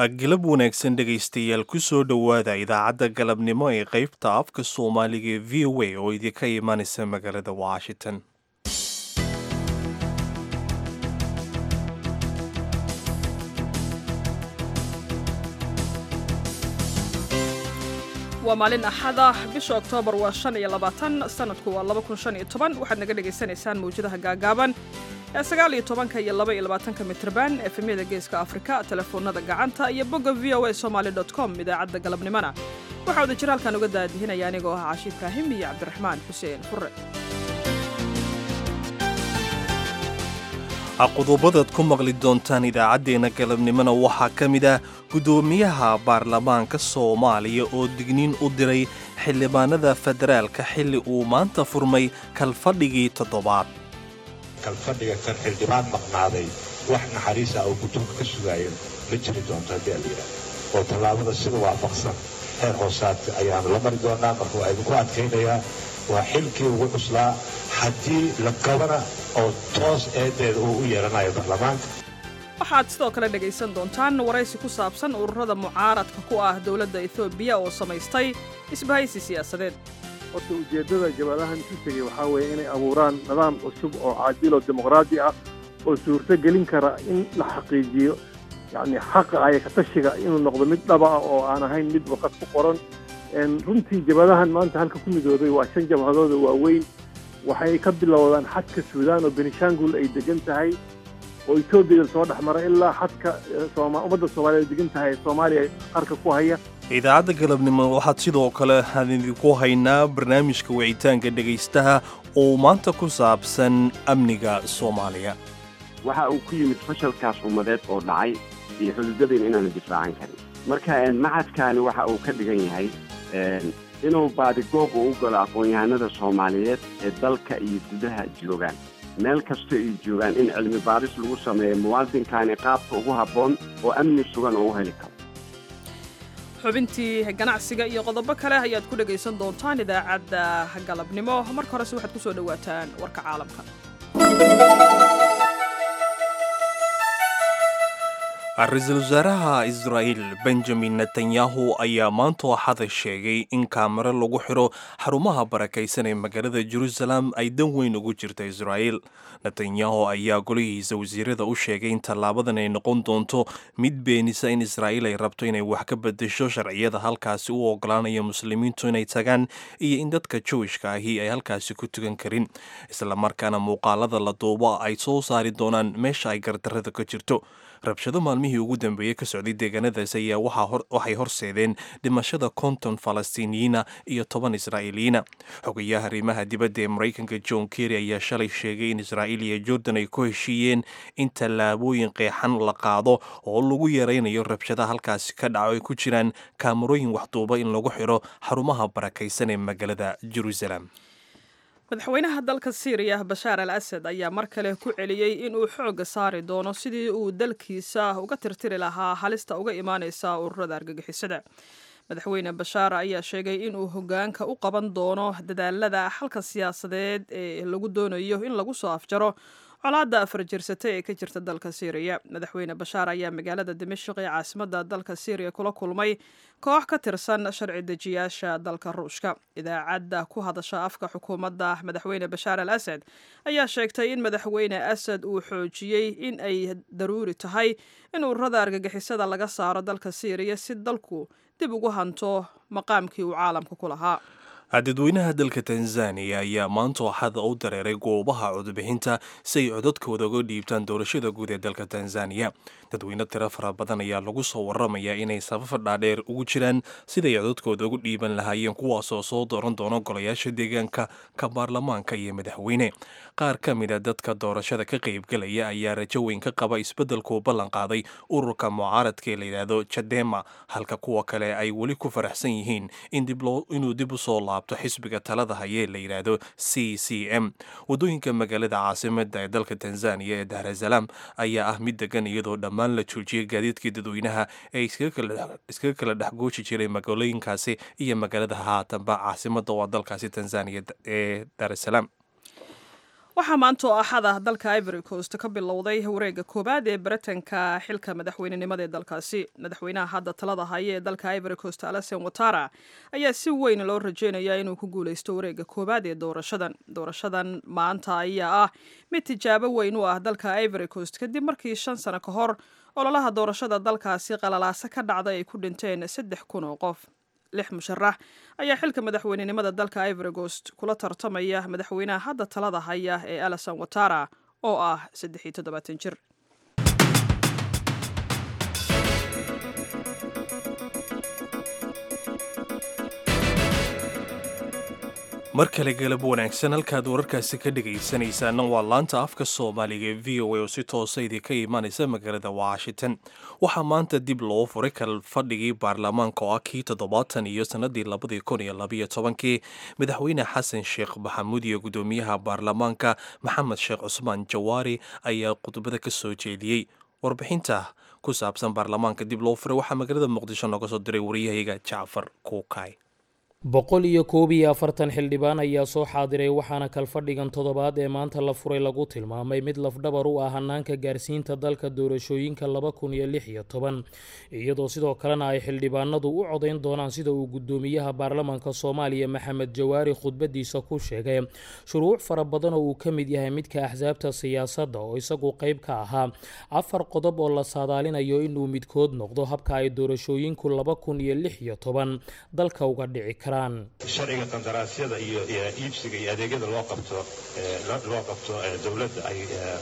galab wanaagsan dhegaystayaal kusoo dhowaada idaacadda galabnimo ee qaybta afka soomaaliga ee v o a oo idinka imanaysa magaalada washington waa maalin axada bisha oktoobar waa shan iyo labaatan sanadku waa laba kun shan iyo toban waxaad naga dhagaysanaysaan mawjadaha gaagaaban ee sagaal iyo tobanka iyo laba iyo labaatanka mitrban efemyada geeska afrika telefoonada gacanta iyo bogga v o a somaali dot com idaacadda galabnimona waxaa wada jira halkaan uga daadihinaya anigoo ah cashiid ibraahim iyo cabdiraxmaan xuseen fure qodobadaad ku maqli doontaan idaacaddeenna galabnimona waxaa ka mid ah guddoomiyaha baarlamaanka soomaaliya oo digniin u diray xildhibaanada federaalka xilli uu maanta furmay kalfadhigii toddobaad kalfadhiga kan xildhibaan maqnaaday wax naxariis ah oo guddoonka ka sugaayo ma jiri doonto haddii aad yidhaah oo tallaabada sida waafaqsan heer hoosaadka ayaanu la mari doonaa marka waa idinku adkaynayaa waa xilkii ugu cuslaa haddii la qabana oo toos eedeeda uu u yeelanayo baarlamaanka waxaad sidoo kale dhegaysan doontaan waraysi ku saabsan ururada mucaaradka ku ah dowladda etoobiya oo samaystay isbahaysi siyaasadeed horta ujeeddada jabadahan ku tegey waxaa weeye inay abuuraan nidaam cusub oo caadil oo dimuqraadi ah oo suurto gelin kara in la xaqiijiyo yacni xaqa aya katashiga inuu noqdo mid dhaba ah oo aan ahayn mid waqad ku qoran runtii jabadahan maanta halka ku midooday waa shan jabhadooda waaweyn waxay ka bilowdaan xadka suudaan oo benishangul ay degan tahay oo etoobiya soo dhex mara ilaa xadka ummadda soomaaliya ay degan tahay soomaaliya qarka ku haya idaacadda galabnimo waxaad sidoo kale aan idinku haynaa barnaamijka wicitaanka dhegaystaha oo maanta ku saabsan amniga soomaaliya waxa uu ku yimid fashalkaas ummadeed oo dhacay iyo xuduudadeen inaanu difaacan karin marka macadkaani waxa uu ka dhigan yahay inuu baadigoob u galo aqoon-yahanada soomaaliyeed ee dalka iyo gudaha joogaan meel kasta ay joogaan in cilmi baaris lagu sameeyo muwaadinkaani qaabka ugu habboon oo amni sugan oo u heli karo xubintii ganacsiga iyo qodobo kale ayaad ku dhegaysan doontaan idaacadda galabnimo marka horese waxaad ku soo dhowaataan warka caalamka ra-iisul wasaaraha israa'iil benjamin netanyahu ayaa maanta axada sheegay in kaamiro lagu xidho xarumaha barakaysan ee magaalada jerusalem ay dan weyn ugu jirta israa'iil netanyahu ayaa golihiisa wasiirada u sheegay in tallaabadan ay noqon doonto mid beenisa in israa'iil ay rabto inay wax ka bedesho sharciyada halkaasi u ogolaanaya muslimiintu inay tagaan iyo in dadka jowishka ahi ay halkaasi ku tukan karin islamarkaana muuqaalada la duuba ay soo saari doonaan meesha ay gardarrada ka jirto rabshado maalmihii ugu dambeeyey ka socday deegaanadaas ayaa waxay horseedeen dhimashada konton falastiiniyiina iyo toban israa'iiliyiina xogayaha arrimaha dibadda ee maraykanka john kerry ayaa shalay sheegay in israa'iil iyo jordan ay ku heshiiyeen in tallaabooyin qeexan la qaado oo lagu yaraynayo rabshada halkaasi ka dhaco ay ku jiraan kaamarooyin waxduuba in lagu xidho xarumaha barakaysan ee magaalada jerusalem madaxweynaha dalka siiriya bashaar al asad ayaa mar kale ku celiyey inuu xoogga saari doono sidii uu dalkiisa uga tirtiri lahaa halista uga imaaneysa ururada argagixisada madaxweyne bashaar ayaa sheegay inuu hogaanka u qaban doono dadaalada xalka siyaasadeed ee lagu doonayo in lagu soo afjaro colaadda afar jirsata ee ka jirta dalka siiriya madaxweyne bashaar ayaa magaalada dimashik ee caasimadda dalka siiriya kula kulmay koox ka tirsan sharci dejiyaasha dalka ruushka idaacadda ku hadasha afka xukuumadda madaxweyne bashaar al asad ayaa sheegtay in madaxweyne asad uu xoojiyey in ay daruuri tahay in ururada argagixisada laga saaro dalka siiriya si dalku dib ugu hanto maqaamkii uu caalamka ku lahaa dadweynaha dalka tanzaniya ayaa maanta axada u dareeray goobaha codbixinta si ay codadkooda uga dhiibtaan doorashada guud ee dalka tanzaniya dadweyne tiro fara badan ayaa lagu soo waramayaa inay safafa dhaadheer ugu jiraan siday codadkooda ugu dhiiban lahaayeen kuwaasoo soo dooran doona golayaasha deegaanka ka baarlamaanka iyo madaxweyne qaar ka mida dadka doorashada ka qaybgalaya ayaa rajo weyn ka qaba isbeddelkuu ballan qaaday ururka mucaaradka ee layidhaahdo jadema halka kuwa kale ay weli ku faraxsan yihiin inuu dib u soo laabto xisbiga talada hayee la yidhaahdo c c m waddooyinka magaalada caasimada ee dalka tanzaniya ee daarasalaam ayaa ah mid degan iyadoo dhammaan la joojiyay gaadiidkii dadweynaha ee iskaga kala dhexgooji jiray magaalooyinkaasi iyo magaalada haatanba caasimada waa dalkaasi tanzaniya ee daarasalaam waxaa maanta oo axada dalka ivory coast ka bilowday wareegga koowaad ee baritanka xilka madaxweynenimada ee dalkaasi madaxweynaha hadda talada haya ee dalka ivory coast alasen watara ayaa si weyn loo rajeynayaa inuu ku guuleysto wareegga koowaad ee doorashadan doorashadan maanta ayaa ah mid tijaabo weyn u ah dalka ivory coast kadib markii shan sano ka hor ololaha doorashada dalkaasi qalalaase ka dhacday ay ku dhinteen saddex kun oo qof lix musharax ayaa xilka madaxweynenimada dalka ivory coast kula tartamaya madaxweynaha hadda talada haya ee alasan watara oo ah saddex iyo toddobaatan jir mar kale galab wanaagsan halkaad wararkaasi ka dhegaysanaysaana waa laanta afka soomaaliga ee v o a oo si toosa idinka imaanaysa magaalada washington waxaa maanta dib loo furay kal fadhigii baarlamaanka oo ah kii toddobaatan iyo sannadii labadii kun iyo labaiyo tobankii madaxweyne xasan sheekh maxamuud iyo guddoomiyaha baarlamaanka maxamed sheekh cusmaan jawaari ayaa khudbada ka soo jeediyey warbixinta ku saabsan baarlamaanka dib loo furay waxaa magaalada muqdisho nooga soo diray wariyahayga jacfar kuukay boqol iyo koob iyo afartan xildhibaan ayaa soo xaadiray waxaana kalfadhigan toddobaad ee maanta la furay lagu tilmaamay mid lafdhabar u ah hanaanka gaarsiinta dalka doorashooyinka laba kun iyo lix iyo toban iyadoo sidoo kalena ay xildhibaanadu u codayn doonaan sida uu guddoomiyaha baarlamaanka soomaaliya maxamed jawaari khudbadiisa ku sheegay shuruuc fara badan oo uu ka mid yahay midka axsaabta siyaasadda oo isagu qayb ka ahaa afar qodob oo la saadaalinayo inuu midkood noqdo habka ay doorashooyinku laba kun iyo lix iyo toban dalka uga dhici kara sharciga qandaraasyada iyo iibsiga iyo adeegyada loo qabto loo qabto dowladda ay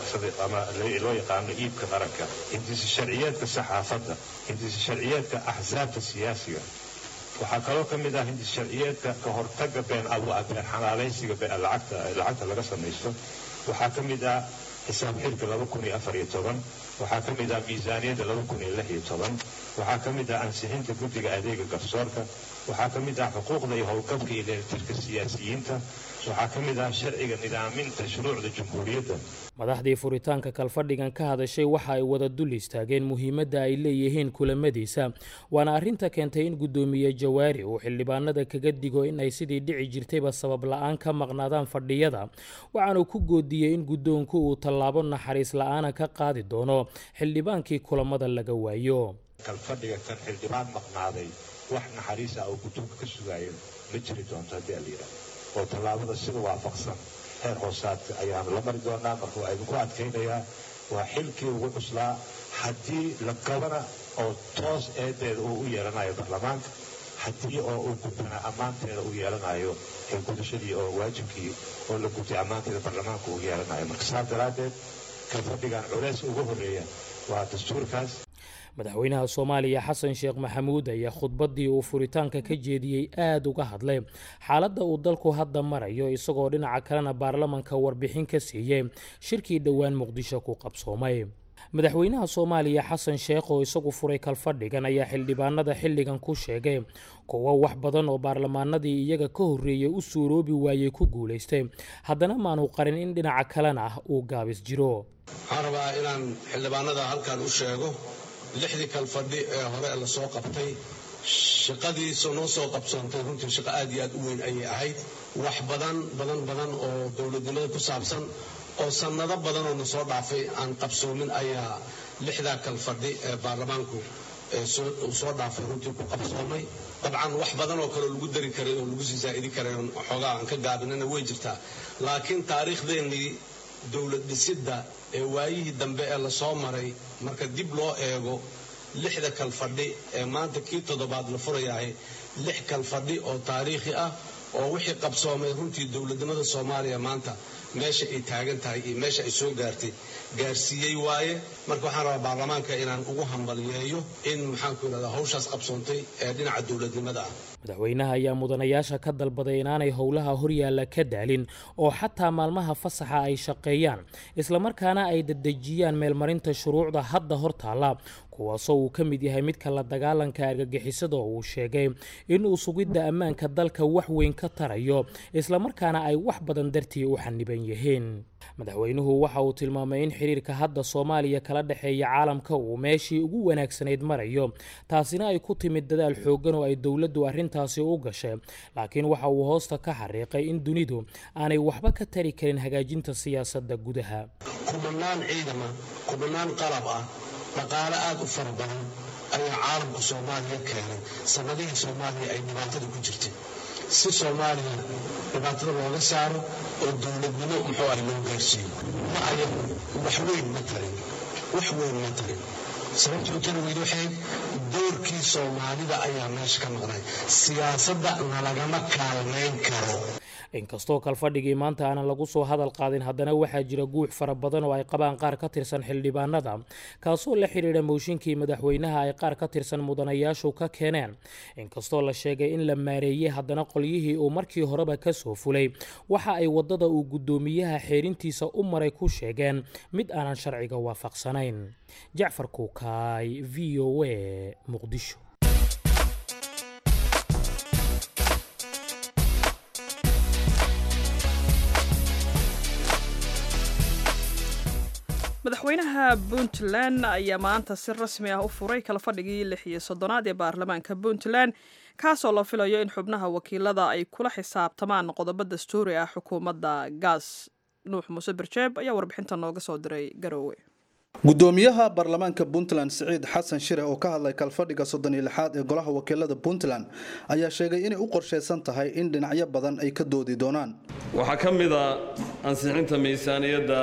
ama loo yaqaano iibka qaranka hindisa sharciyeedka saxaafadda hindisa sharciyeedka axsaabta siyaasiga waxaa kaloo ka mid ah hindisa sharciyeedka ka hortaga been been xalaalaysiga lacagta laga samaysto waxaa ka mid ah xisaab xilka laba kun iyo afar iyo toban waxaa ka mid ah miisaaniyadda laba kun iyo lix iyo toban waxaa ka mid ah ansixinta guddiga adeega garsoorka waxaa ka mid ah xuquuqda iyo howlgabka iyo dheelitirka siyaasiyiinta waxaa ka mid ah sharciga nidaaminta shuruucda jumhuuriyadda madaxdii furitaanka kalfadhigan ka hadashay waxa ay wada dul istaageen muhiimadda ay leeyihiin kulamadiisa waana arrinta keentay in guddoomiye jawaari uu xildhibaanada kaga digo in ay sidii dhici jirtayba sabab la-aan ka maqnaadaan fadhiyada waxaanu ku goodiyey in guddoonku uu tallaabo naxariis la-aana ka qaadi doono xildhibaankii kulamada laga waayo kalfadhiga kan xildhibaan maqnaaday wax naxariisa oo guddoonka ka sugaayo ma jiri doonto haddii alyidha oo tallaabada sida waafaqsan heer hoosaadka ayaanu la mari doonaa marka waa idinku adkaynayaa waa xilkii ugu cuslaa haddii la qabana oo toos eedeeda uu u yeelanayo baarlamaanka haddii oo uu gudbana ammaanteeda uu yeelanayo gudashadii oo waajibkii oo la gutay ammaanteeda baarlamaanka uu yeelanayo marka saas daraaddeed kalfadhigan culeys ugu horreeya waa dastuurkaas madaxweynaha soomaaliya xasan sheekh maxamuud ayaa khudbaddii uu furitaanka ka jeediyey aada uga hadlay xaaladda uu dalku hadda marayo isagoo dhinaca kalena baarlamanka warbixin ka siiyey shirkii dhowaan muqdisho ku qabsoomay madaxweynaha soomaaliya xasan sheekh oo isagu furay kalfadhigan ayaa xildhibaanada xilligan ku sheegay kuwo wax badan oo baarlamaanadii iyaga ka horreeyey u suuroobi waayey ku guulaystay haddana maanu qarin in dhinaca kalena ah uu gaabis jiro waxaan rabaa inaan xildhibaanada halkan u sheego lixdii kalfadhi ee hore la soo qabtay shaqadiisa noo soo qabsoontay runtii shaqo aad iyo aad u weyn ayay ahayd wax badan badan badan oo dowladnimada ku saabsan oo sannado badan oo na soo dhaafay aan qabsoomin ayaa lixdaa kalfadhi ee baarlamaanku uu soo dhaafay runtii ku qabsoomay dabcan wax badan oo kaleo lagu dari karay oo lagu sii saa'idi karay oo xoogaa aan ka gaabinana way jirtaa laakiin taariikhdeennii dowlad dhisidda ee waayihii dambe ee lasoo maray marka dib loo eego lixda kalfadhi ee maanta kii toddobaad la furayahay lix kalfadhi oo taariikhi ah oo wixii qabsoomay runtii dowladnimada soomaaliya maanta meesha ay taagan tahay iyo meesha ay soo gaartay gaarsiiyey waaye marka waxaan rabaa baarlamaanka inaan ugu hambaliyeeyo in maxaanku idhahdaa hawshaas qabsoontay ee dhinaca dowladnimada ah madaxweynaha ayaa mudanayaasha ka dalbaday inaanay howlaha horyaalla ka daalin oo xataa maalmaha fasaxa ay shaqeeyaan islamarkaana ay dedejiyaan meelmarinta shuruucda hadda hor taalla kuwaasoo uu ka mid yahay midka la dagaalanka argagixisada oo uu sheegay inuu sugidda ammaanka dalka wax weyn ka tarayo islamarkaana ay wax badan dartii u xaniban yihiin madaxweynuhu waxa uu tilmaamay in xiriirka hadda soomaaliya kala dhexeeya caalamka uu meeshii ugu wanaagsanayd marayo taasina ay ku timid dadaal xooggan oo ay dowladdu arrinta arrintaasi u gashay laakiin waxa uu hoosta ka xariiqay in dunidu aanay waxba ka tari karin hagaajinta siyaasadda gudaha kumanaan ciidama kumanaan qalab ah dhaqaale aad u fara badan ayaa caalamka soomaaliya keenay sanadihii soomaaliya ay dhibaatada ku jirtay si soomaaliya dhibaatada looga saaro oo dowladnimo muxuu ah loo gaarsiiyo ma ayan wax weyn ma tarin wax weyn ma tarin sababta u tari weyda waxay doorkii soomaalida ayaa meesha ka maqnay siyaasadda nalagama kaalmayn karo inkastoo kalfadhigii maanta aanan lagu soo hadal qaadin haddana waxaa jira guux fara badan oo ay qabaan qaar ka tirsan xildhibaanada kaasoo la xidhiidha mooshinkii madaxweynaha ay qaar ka tirsan mudanayaashu ka keeneen inkastoo la sheegay in la maareeyey haddana qolyihii uu markii horeba ka soo fulay waxa ay waddada uu guddoomiyaha xeerintiisa u maray ku sheegeen mid aanan sharciga waafaqsanayn jacfar kuukaay v o a muqdisho madaxweynaha puntland ayaa maanta si rasmi ah u furay kala fadhigii lix iyo soddonaad ee baarlamaanka puntland kaasoo la filayo in xubnaha wakiilada ay kula xisaabtamaan qodobo dastuuri ah xukuumadda gaas nuux muuse birjeeb ayaa warbixinta nooga soo diray garoowe gudoomiyaha baarlamaanka puntland siciid xasan shire oo ka hadlay kalfadhiga soddon iyo lixaad ee golaha wakiilada puntland ayaa sheegay inay u qorshaysan tahay in dhinacyo badan ay ka doodi doonaan waxaa ka mid a ansixinta miisaaniyadda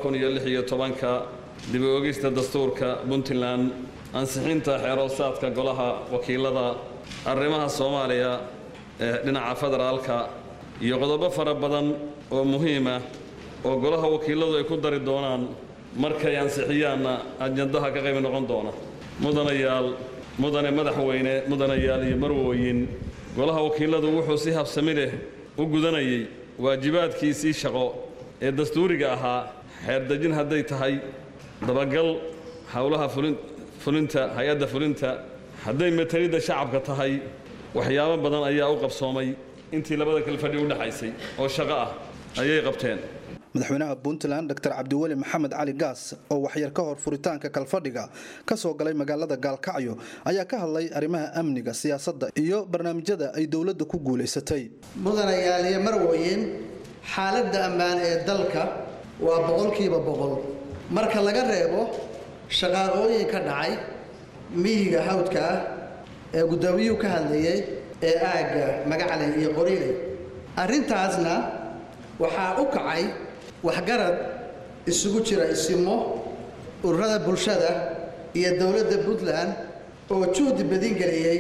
ka dib u ogista dastuurka puntland ansixinta xeeroosaadka golaha wakiilada arrimaha soomaaliya ee dhinaca federaalka iyo qodobo fara badan oo muhiima oo golaha wakiiladu ay ku dari doonaan markay ansixiyaanna ajandaha ka qayb noqon doona mudanayaal mudane madaxweyne mudanayaal iyo marwooyin golaha wakiiladu wuxuu si habsami leh u gudanayay waajibaadkiisii shaqo ee dastuuriga ahaa xeerdejin hadday tahay dabagal howlaha fulinta hay-adda fulinta hadday matalidda shacabka tahay waxyaabo badan ayaa u qabsoomay intii labada kale fadhi u dhexaysay oo shaqo ah ayay qabteen madaxweynaha puntland dr cabdiweli maxamed cali gaas oo waxyar ka hor furitaanka kalfadhiga ka soo galay magaalada gaalkacyo ayaa ka hadlay arrimaha amniga siyaasadda iyo barnaamijyada ay dowladda ku guulaysatay mudanayaal iyo marwooyin xaaladda ammaan ee dalka waa boqolkiiba boqol marka laga reebo shaqaaqooyin ka dhacay miyiga hawdka ah ee guddoomiyuhu ka hadlayay ee aagga magacley iyo qoriiley arrintaasna waxaa u kacay waxgarad isugu jira isimo ururada bulshada iyo dowladda puntland oo juhdi badin geliyey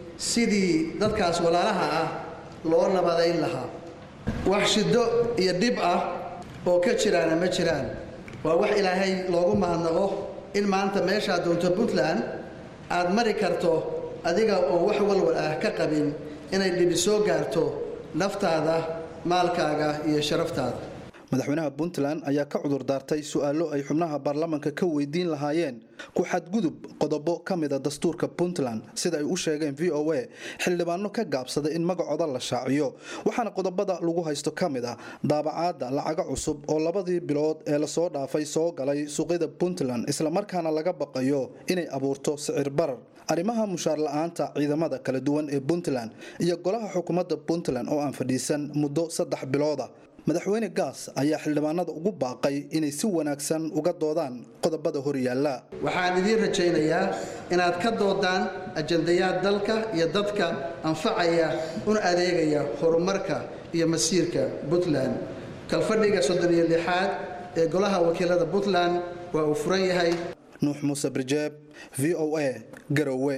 sidii dadkaas walaalaha ah loo nabadayn lahaa wax shiddo iyo dhib ah oo ka jiraana ma jiraan waa wax ilaahay loogu mahadnaqo in maanta meeshaad doonto puntland aad mari karto adiga oo wax walwal ah ka qabin inay dhibi soo gaarto naftaada maalkaaga iyo sharaftaada madaxweynaha puntland ayaa ka cudur daartay su-aalo ay xubnaha baarlamaanka ka weydiin lahaayeen ku xadgudub qodobo ka mida dastuurka puntland sida ay u sheegeen v o a xildhibaano ka gaabsaday in magacooda la shaaciyo waxaana qodobada lagu haysto ka mid ah daabacaadda lacaga cusub oo labadii bilood ee lasoo dhaafay soo galay suuqyada puntland islamarkaana laga baqayo inay abuurto sicir barar arrimaha mushaar la-aanta ciidamada kala duwan ee puntland iyo golaha xukuumadda puntland oo aan fadhiisan muddo saddex bilooda madaxweyne gaas ayaa xildhibaanada ugu baaqay inay si wanaagsan uga doodaan qodobada horyaalla waxaan idiin rajaynayaa inaad ka doodaan ajandayaad dalka iyo dadka anfacaya una adeegaya horumarka iyo masiirka puntland kalfadhiga soddon iyo lixaad ee golaha wakiilada puntland waa uu furan yahay nuux muuse birjeeb v o a garowe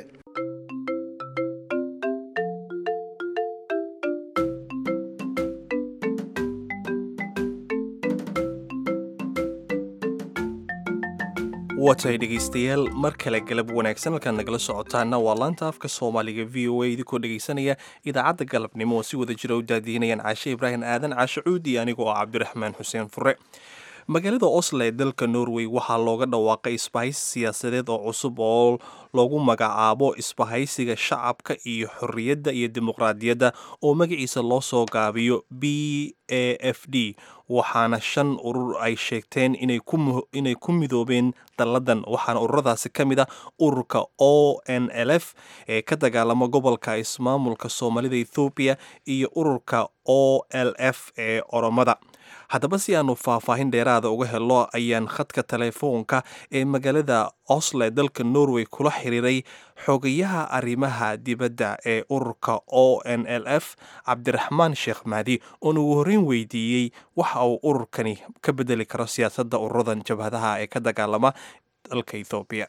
watay dhegaystayaal mar kale galab wanaagsan halkaad nagala socotaana waa laanta afka soomaaliga v o a idinkoo dhegaysanaya idaacadda galabnimo oo si wada jira u daadiinayaan caashe ibraahim aadan caashe cuudi aniga oo cabdiraxmaan xuseen fure magaalada oslo ee dalka norway waxaa looga dhawaaqay isbahaysi siyaasadeed oo cusub oo loogu magacaabo isbahaysiga shacabka iyo xorriyadda iyo dimuqraadiyadda oo magaciisa loo soo gaabiyo b a f d waxaana shan urur ay sheegteen inay ku midoobeen dalladan waxaana ururadaasi ka mid ah ururka o n l f ee ka dagaalama gobolka ismaamulka soomaalida ethoobiya iyo ururka o l f ee oromada haddaba si aanu faahfaahin dheeraada uga helo ayaan khadka telefoonka ee magaalada oslo ee dalka norway kula xiriiray xogayaha arrimaha dibadda ee ururka o n l f cabdiraxmaan sheekh mahdi oon ugu horreyn weydiiyey waxa uu ururkani ka bedeli karo siyaasadda ururadan jabhadaha ee ka dagaalama dalka ethoobiya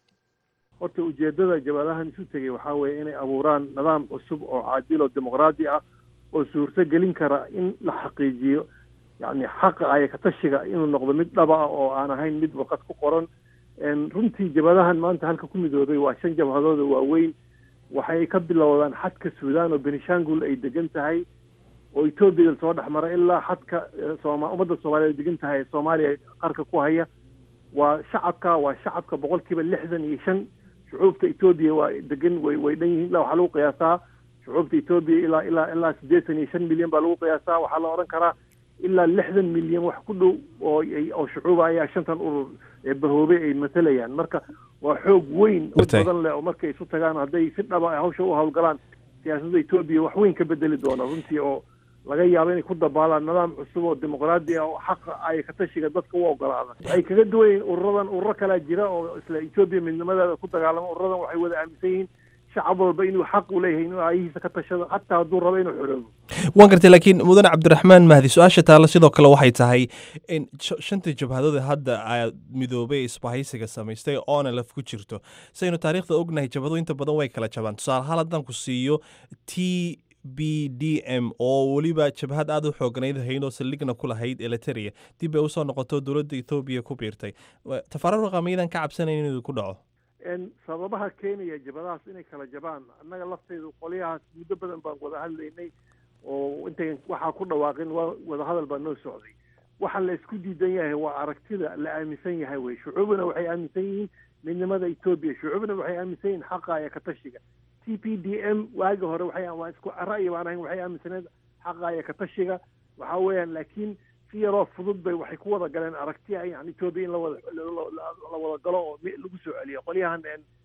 horta ujeeddada jabhadahan isu tegay waxaa weeye inay abuuraan nidaam cusub oo caadil oo dimuqraadi ah oo suurto gelin kara in la xaqiijiyo yacni xaqa aya katashiga inuu noqdo mid dhaba ah oo aan ahayn mid warqad ku qoran runtii jabhadahan maanta halka ku midoobay waa shan jabhadooda waaweyn waxay ka bilowdaan xadka suudaan oo benishangul ay degan tahay oo etoobiya soo dhex mara ilaa xadka sooma ummadda soomaaliya ay degan tahay soomaaliya qarka ku haya waa shacabka waa shacabka boqolkiiba lixdan iyo shan shucuubta etoobiya waa degan way way dhan yihiin ilaa waxaa lagu qiyaasaa shucuubta etoobiya ilaa ilaa ilaa siddeetan iyo shan milyan baa lagu qiyaasaa waxaa la odhan karaa ilaa lixdan milyan wax ku dhow oo oo shucuuba ayaa shantan urur ee bahoobay ay matalayaan marka waa xoog weyn oo badan leh oo markay isu tagaan hadday si dhaba hawsha u hawlgalaan siyaasadda etoobiya wax weyn ka bedeli doona runtii oo laga yaabo inay ku dabaalaan nidaam cusub oo dimuqraadi ah oo xaqa ay katashiga dadka u ogolaada waxay kaga duwan yihiin ururadan ururo kalaa jira oo isla etoobiya midnimadeeda ku dagaalamo ururadan waxay wada aaminsan yihiin shacab walba inuu xaq u leeyahay inuu aayihiisa ka tashado xataa hadduu rabo inuu xoroobo waan gartay laakiin mudane cabdiraxmaan mahdi su-aasha taalla sidoo kale waxay tahay in shantii jabhadood hadda aad midoobay isbahaysiga samaystay oona laf ku jirto saynu taariikhda ognahay jabhado inta badan way kala jabaan tusaale ahaan haddaan ku siiyo t b d m oo weliba jabhad aada u xooganayd haynoo saldhigna ku lahayd eliteria dib bay usoo noqoto dowladda ethoobiya ku biirtay tafarar raqamiyadan ka cabsanayn inuu ku dhaco sababaha keenaya jabadahaas inay kala jabaan annaga lafteedu qolyahaas muddo badan baan wada hadlaynay oo intayn waxaa ku dhawaaqin waa wadahadal baa noo socday waxa la isku diidan yahay waa aragtida la aaminsan yahay wey shucuubna waxay aaminsan yihiin midnimada etoobiya shucuubna waxay aaminsan yihiin xaqa iyo katashiga t p d m waagi hore waxay waa isku ra'yi baan ahayn waxay aaminsaneed xaqa iyo katashiga waxa weeyaan laakiin si yaroo fudud bay waxay ku wada galeen aragtiya yani etoobiya in lawada la wada galo oo lagu soo celiyo qolyahan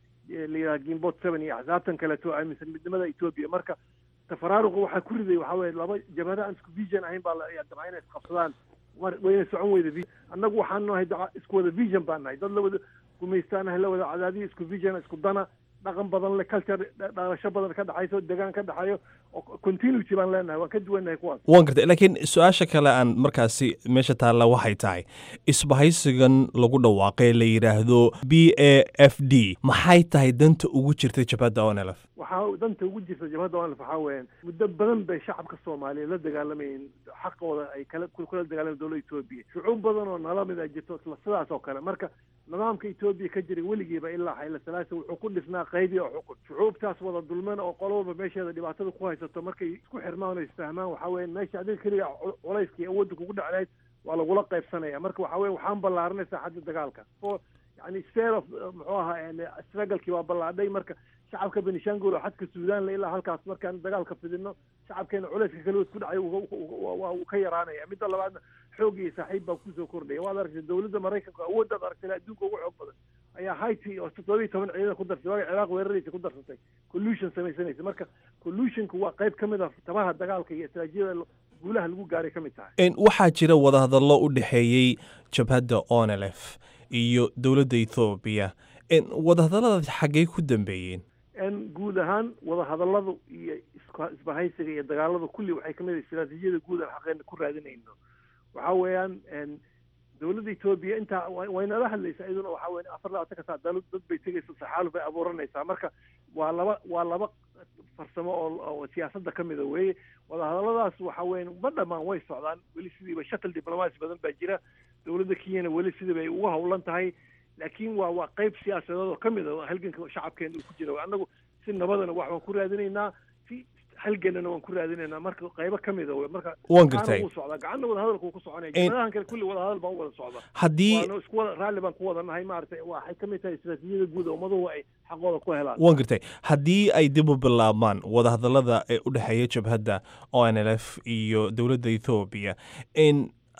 la yidhaha gimbot seven iyo axsaabtan kaleeto aaminsan midnimada etoobiya marka tafaraaruqa waxaa ku riday waxaa weye laba jabhada aan isku vision ahayn baa dabca inay isqabsadaan wayna socon weyda annagu waxaan nahay isku wada vision baan nahay dad lawada gumaystaanahay la wada cadaadiyo isku vision isku dana dhaqan badan le culture dhalasho badan ka dhexayso degaan ka dhexeeyo continuity baan leenahay waan ka duwannahay kuwaas waan gartay laakiin su-aasha kale aan markaasi meesha taalla waxay tahay isbahaysigan lagu dhawaaqay la yidhaahdo b a f d maxay tahay danta ugu jirta jabhadda onelf waxaa danta ugu jirta jabhadda onelf waxaa weeyaan muddo badan bay shacabka soomaaliyeed la dagaalamayeen xaqooda ay kala kula dagaalamayen dowladda etoobiya shucuub badan oo nala mid a jirto isla sidaas oo kale marka nidaamka etoobiya ka jiray weligiiba ilaa xayla salaasa wuxuu ku dhisnaa qaybi oo xukun shucuubtaas wada dulman oo qolo walba meesheeda dhibaatada ku haysato markay isku xirmaan oo isfahmaan waxaa weya meesha adiga keliga culayskii awoodda kugu dhaclayd waa lagula qaybsanaya marka waxaa weye waxaan ballaaranay saaxadda dagaalka oo yani spare of muxuu ahaa strugglekii waa ballaadhay marka shacabka benishangul oo xadka suudaan la ilaa halkaas markaan dagaalka fidino shacabkeena culayska kale isku dhacay waa uu ka yaraanaya midda labaadna xoog iyo saaxiib baa kusoo kordhaya waad aragtay dowladda maraykanka awooddaad aragtay adduunka ugu xoog badan ayaa haiti oo toddoba iyo toban ciidan ku darsatay waaga ciraaq weeraraysa ku darsatay collusion samaysanaysa marka collusionka waa qayb ka mid a tabaha dagaalka iyo istraatijiyada guulaha lagu gaaray ka mid tahay waxaa jira wadahadallo u dhexeeyey jabhadda onelf iyo dowladda ethoobiya wadahadalladaas xaggey ku dambeeyeen guud ahaan wadahadalladu iyo isbahaysiga iyo dagaaladu kulli waxay kamid ah istraatijiyada guud aan xaqeena ku raadinayno waxa weeyaan dowladda etoobiya intaa waynala hadlaysaa iyaduna waxa weya afar labaatanka saa dal dad bay tegaysa saxaaluf bay abuuranaysaa marka waa laba waa laba farsamo oo siyaasadda ka mida weeye wadahadalladaas waxa weya ma dhamaan way socdaan weli sidiiba shuttle diplomacy badan baa jira dowladda kenyana weli sidii bay ugu hawlan tahay laakiin waa waa qayb siyaasadeed oo ka mid a halganka shacabkeena uu ku jira annagu si nabadana wax waan ku raadinaynaa si halganana waan ku raadinaynaa marka qaybo ka mid a wey marka waan gartay wuu socdaa gacanna wadahadalku wuu ku soconaya jimadahan kale kulli wadahadal baan u wada socda haddii waana isku wada raalli baan ku wada nahay maaragtay waxay ka mid tahay istraatijiyada guud oo ummaduhu ay xaqooda ku helaan waan gartay haddii ay dib u bilaabmaan wadahadallada ee u dhexeeya jabhadda o n l f iyo dowladda ethoobiya in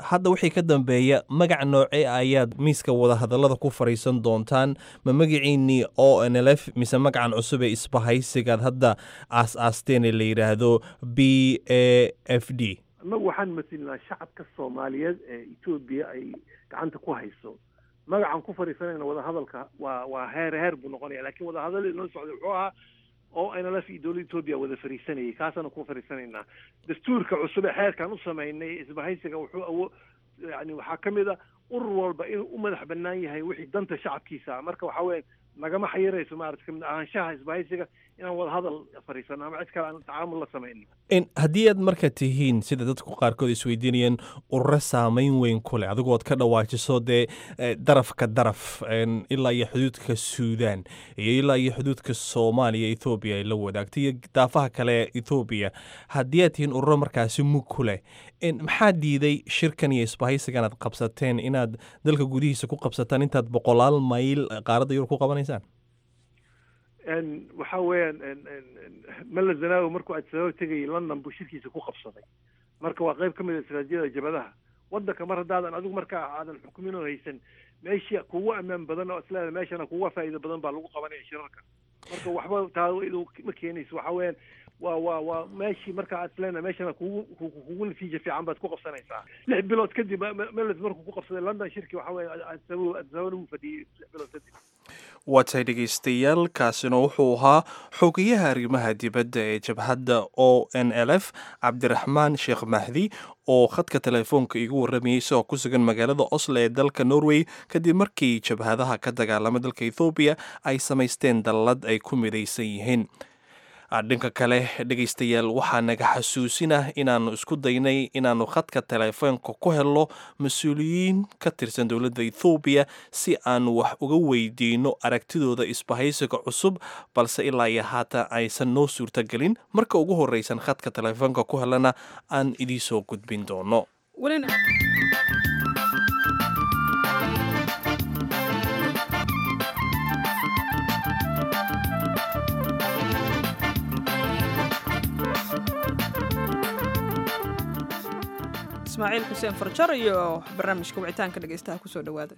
hadda wixii ka dambeeya magac noocee ayaad miiska wadahadallada ku fadhiisan doontaan ma magaciinnii o n l f mise magacan cusub ee isbahaysigaad hadda aas-aasteen ee la yidhaahdo b a f d annagu waxaan masilnaa shacabka soomaaliyeed ee etoobiya ay gacanta ku hayso magacan ku fadhiisanayna wadahadalka waa waa heer heer buu noqonaya lakin wadahadal inoo socday wuxuu ahaa oo nlf iyo dowladda etoobiya wada fadhiisanayay kaasaanu ku fadhiisanaynaa dastuurka cusub ee xeerkan u samaynay isbahaysiga wuxuu awo yani waxaa ka mid a urur walba inuu u madax banaan yahay wixii danta shacabkiisa marka waxa weya nagama xayirayso maarata kamid ahaanshaha isbahaysiga inaan wadahadal fadhiisano ama cid kale aan tacaamul la samaynin haddii aad marka tihiin sida dadku qaarkood isweydiinayeen ururo saameyn weyn ku leh adigood ka dhawaajiso dee darafka daraf ilaa iyo xuduudka suudaan iyo ilaa iyo xuduudka soomaaliya ethoobiya ay la wadaagto iyo daafaha kale ee ethoobiya haddii aad tihiin ururo markaasi mug ku leh maxaa diiday shirkan iyo isbahaysigan aad qabsateen inaad dalka gudihiisa ku qabsataan intaad boqolaal mayl qaaradda yurub ku qabanaysaan waxa weeyaan mala zanaawi markuu adisababa tegayay london buu shirkiisa ku qabsaday marka waa qayb ka mid a istaraatijiyada jabadaha waddanka mar haddaadan adigu markaa aadan xukumin oo haysan meesha kugu ammaan badan oo isleeda meeshana kuga faa'iido badan baa lagu qabanaya shirarka marka waxba taa ma keenayso waxa weeyaan waa waa waa meeshii markaa aad isleena meeshana kugu kugu natiija fiican baad ku qabsanaysaa lix bilood kadib meles markuu ku qabsaday london shirki waxa weeye adisababa adisababana wuu fadhiyey lix bilood kadib waa tahay dhegaystayaal kaasina wuxuu ahaa xogayaha arrimaha dibadda ee jabhadda o n l f cabdiraxmaan sheekh mahdi oo khadka telefoonka igu warramayay isagoo ku sugan magaalada oslo ee dalka norway kadib markii jabhadaha ka dagaalama dalka ethoobiya ay samaysteen dallad ay ku midaysan yihiin dhanka kale dhegaystayaal waxaa naga xasuusinah inaannu isku daynay inaannu khadka telefoonka ku helno mas-uuliyiin ka tirsan dowladda ethoobiya si aanu wax uga weydiino aragtidooda isbahaysiga cusub balse ilaa iyo haatan aysan noo suurtagelin marka ugu horreysan khadka telefoonka ku helana aan idiisoo gudbin doono ismaaciil xuseen farjar iyo barnaamijka wicitaanka dhegeystaha kusoo dhawaada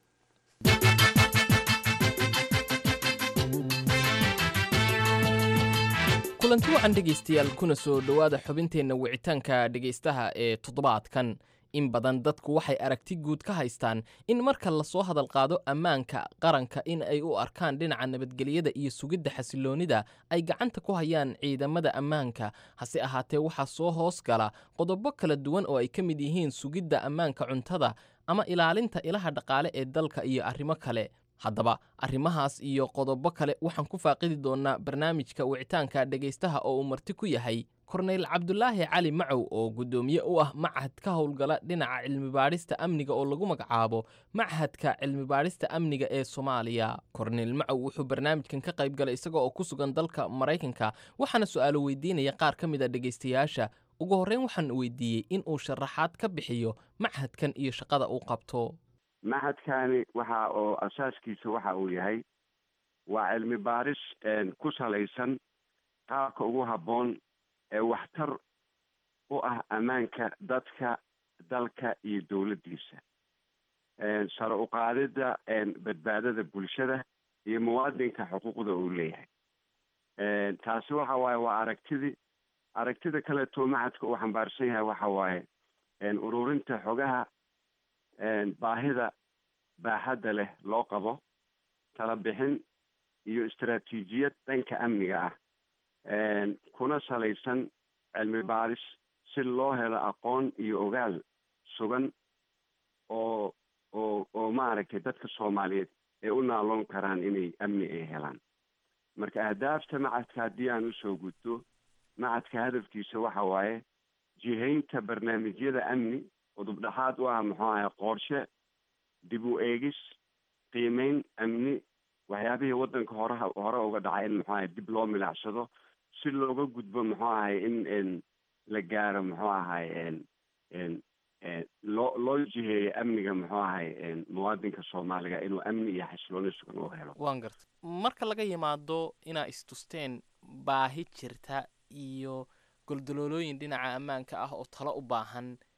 kulanti wacan dhegaystayaal kuna soo dhowaada xubinteenna wicitaanka dhegaystaha ee toddobaadkan in badan dadku waxay aragti guud ka haystaan in marka lasoo hadal qaado ammaanka qaranka in ay u arkaan dhinaca nabadgelyada iyo sugidda xasiloonnida ay gacanta ku hayaan ciidamada ammaanka hase ahaatee waxaa soo hoos gala qodobo kala duwan oo ay ka mid yihiin sugidda ammaanka cuntada ama ilaalinta ilaha dhaqaale ee dalka iyo arrimo kale haddaba arrimahaas iyo qodobo kale waxaan ku faaqidi doonnaa barnaamijka wicitaanka dhegaystaha oo uu marti ku yahay korneyl cabdulaahi cali macow oo guddoomiye u ah machad ka howlgala dhinaca cilmibaadhista amniga oo lagu magacaabo machadka cilmibaadhista amniga ee soomaaliya korneyl macow wuxuu barnaamijkan ka qayb galay isaga oo ku sugan dalka maraykanka waxaana su'aalo weydiinaya qaar ka mid a dhegaystayaasha ugu horreyn waxaan weydiiyey in uu sharaxaad ka bixiyo machadkan iyo shaqada uu qabto machadkani waxa oo asaaskiisa waxa uu yahay waa cilmi baaris ku salaysan qaabka ugu habboon ee waxtar u ah ammaanka dadka dalka iyo dowladdiisa sare u qaadidda badbaadada bulshada iyo muwaadinka xuquuqda uu leeyahay taasi waxa waaye waa aragtidii aragtida kaleeto machadka uu xambaarsan yahay waxa waaye ururinta xogaha baahida baaxadda leh loo qabo tala bixin iyo istaraatiijiyad dhanka amniga ah kuna salaysan cilmi baaris si loo helo aqoon iyo ogaal sugan oo oo oo maaragtay dadka soomaaliyeed ay u naaloon karaan inay amni ay helaan marka ahdaafta macadka haddii aan usoo gudto macadka hadafkiisa waxa waaye jihaynta barnaamijyada amni udub dhexaad u ah muxuu ahay qorshe dib u eegis qiimeyn amni waxyaabihii waddanka horeha hore uga dhacay in muxuu ahay dib loo milicsado si looga gudbo muxuu ahay in la gaaro muxuu ahay loo loo jiheeyo amniga muxuu ahay muwaadinka soomaaliga inuu amni iyo xasilooni sugan u helo waan garta marka laga yimaado inaa istusteen baahi jirta iyo goldaloolooyin dhinaca ammaanka ah oo talo u baahan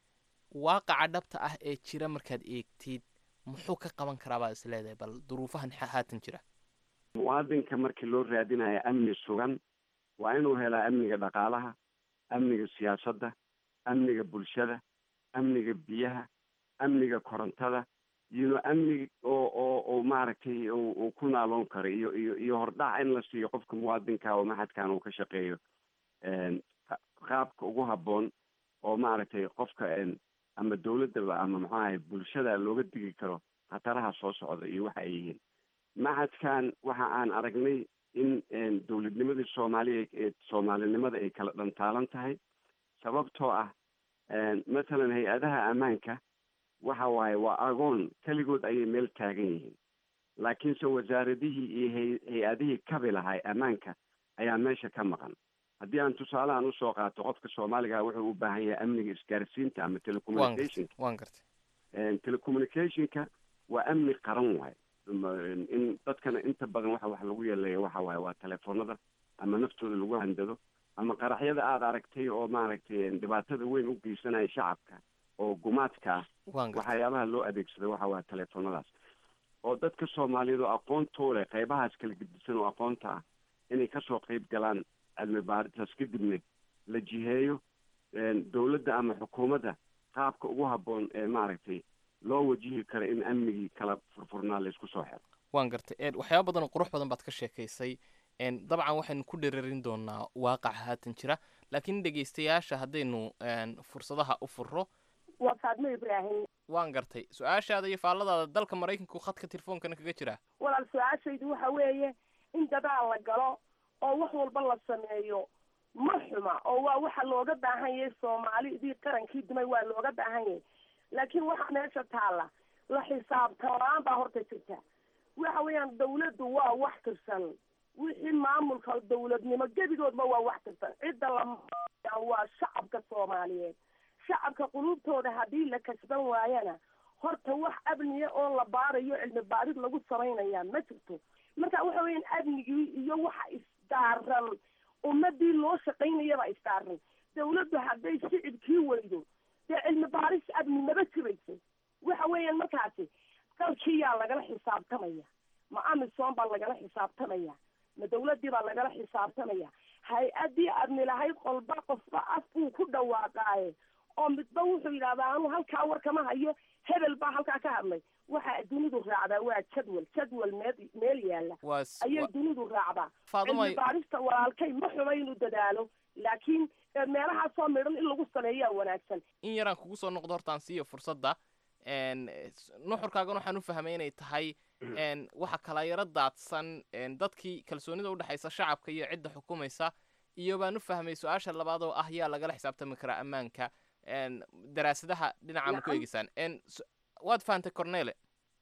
waaqaca dhabta ah ee jira markaad eegtid muxuu ka qaban karaa baa is leedahay bal duruufahan ha- haatan jira muwaadinka markii loo raadinayo amni sugan waa inuu helaa amniga dhaqaalaha amniga siyaasadda amniga bulshada amniga biyaha amniga korontada iyo amni oo oo oo maaragtay uu uu ku naaloon karo iyo iyo iyo hordhac in la siiyo qofka muwaadinka oo maxadkan uu ka shaqeeyo een, qa- qaabka ugu habboon oo maaragtay qofka een, ama dawladdaba ama muxuu ahay bulshada looga digi karo khataraha soo socda iyo waxa ay yihiin maxadkan waxa aan aragnay in een, dowladnimadii soomaaliya ee soomaalinimada ay kala dhantaalan tahay sababtoo ah een, mathalan hay-adaha ammaanka waxa waaye waa agoon keligood ayay meel taagan yihiin laakiinse wasaaradihii iyo hay- hay-adihii kabi lahay ammaanka ayaa meesha ka maqan haddii aan tusaalahan usoo qaato qofka soomaaliga wuxuu u baahan yahay amniga isgaarsiinta ama waan telecommunicationka gartay waan gartay Een, telecommunicationka waa amni qaran waaye Ma- in dadkana inta badan waxa wax lagu yeeleeya waxa waaye waa telefoonada ama naftooda lagu handado ama qaraxyada aada aragtay oo maaragtay dhibaatada weyn u geysanaya shacabka oo gumaadka ah waan gartay waxyaabaha loo adeegsado waxa waa telefoonadaas oo dadka soomaaliyeed oo aqoontoo leh qaybahaas kala gedisan oo aqoonta ah inay kasoo qayb galaan cilmi baaritaas kadibna la jiheeyo een, dowladda ama xukuumadda qaabka ugu habboon ee maaragtay loo wajihi karo in amnigii kala furfurnaa laysku soo xiro waan gartay een, waxyaaba badan oo qurux badan baad ka sheekaysay een, dabcan waxaynu ku dherarin doonaa waaqaca haatan jira laakiin dhegaystayaasha haddaynu een, fursadaha u furro waa faadmo ibraahim waan gartay su-aashaada iyo faalladaada dalka maraykanku khadka telefoonkana kaga jira walaal su-aashaydu waxa weeye in dadaal la galo oo wax walba la sameeyo ma xuma oo waa waxa looga baahan yahay soomaalidii qarankii dumay waa looga baahan yahay laakiin waxa meesha taalla la xisaabtan la-aan baa horta jirta waxa weeyaan dawladdu waa wax tirsan wixii maamulka dawladnimo gebigoodba waa wax tirsan cidda la waa shacabka soomaaliyeed shacabka qulubtooda haddii la kasban waayana horta wax amniya oo la baarayo cilmi baarid lagu samaynaya ma jirto marka waxa weeyaan amnigii iyo waxa isdaaran ummadii loo shaqaynayaba isdaaran dawladdu hadday shicibkii weydo dee cilmi baaris amni maba jirayso waxa weeyaan markaasi dalkiyaa lagala xisaabtamaya ma amisom baa lagala xisaabtamaya ma dawladdii baa lagala xisaabtamaya hay-addii amni lahayd qolba qofba af buu ku dhawaaqaaye oo midba wuxuu yidhahdaa anu halkaa war kama hayo hebel baa halkaa ka hadlay waxa dunidu raacdaa waa jadwal jadwal meel meel yaalla waa s- ayay wa- dunidu raacdaa Faaduma- cilmi baarista walaalkay ma xuma inuu dadaalo laakiin eh, meelahaasoo midhan in lagu sameeyaa wanaagsan in yaraan kugu soo noqdo hortaan siiyo fursadda een, s- nuxurkaagan waxaan u fahmay inay tahay een, waxa kala yaro daadsan een, dadkii kalsoonida udhexaysa shacabka iyo cidda xukumaysa iyo baan u fahmay su-aasha labaad oo ah yaa lagala xisaabtami karaa ammaanka een, daraasadaha dhinaca ma ku Nacam. eegeysaan een, s- waad fahantay cornele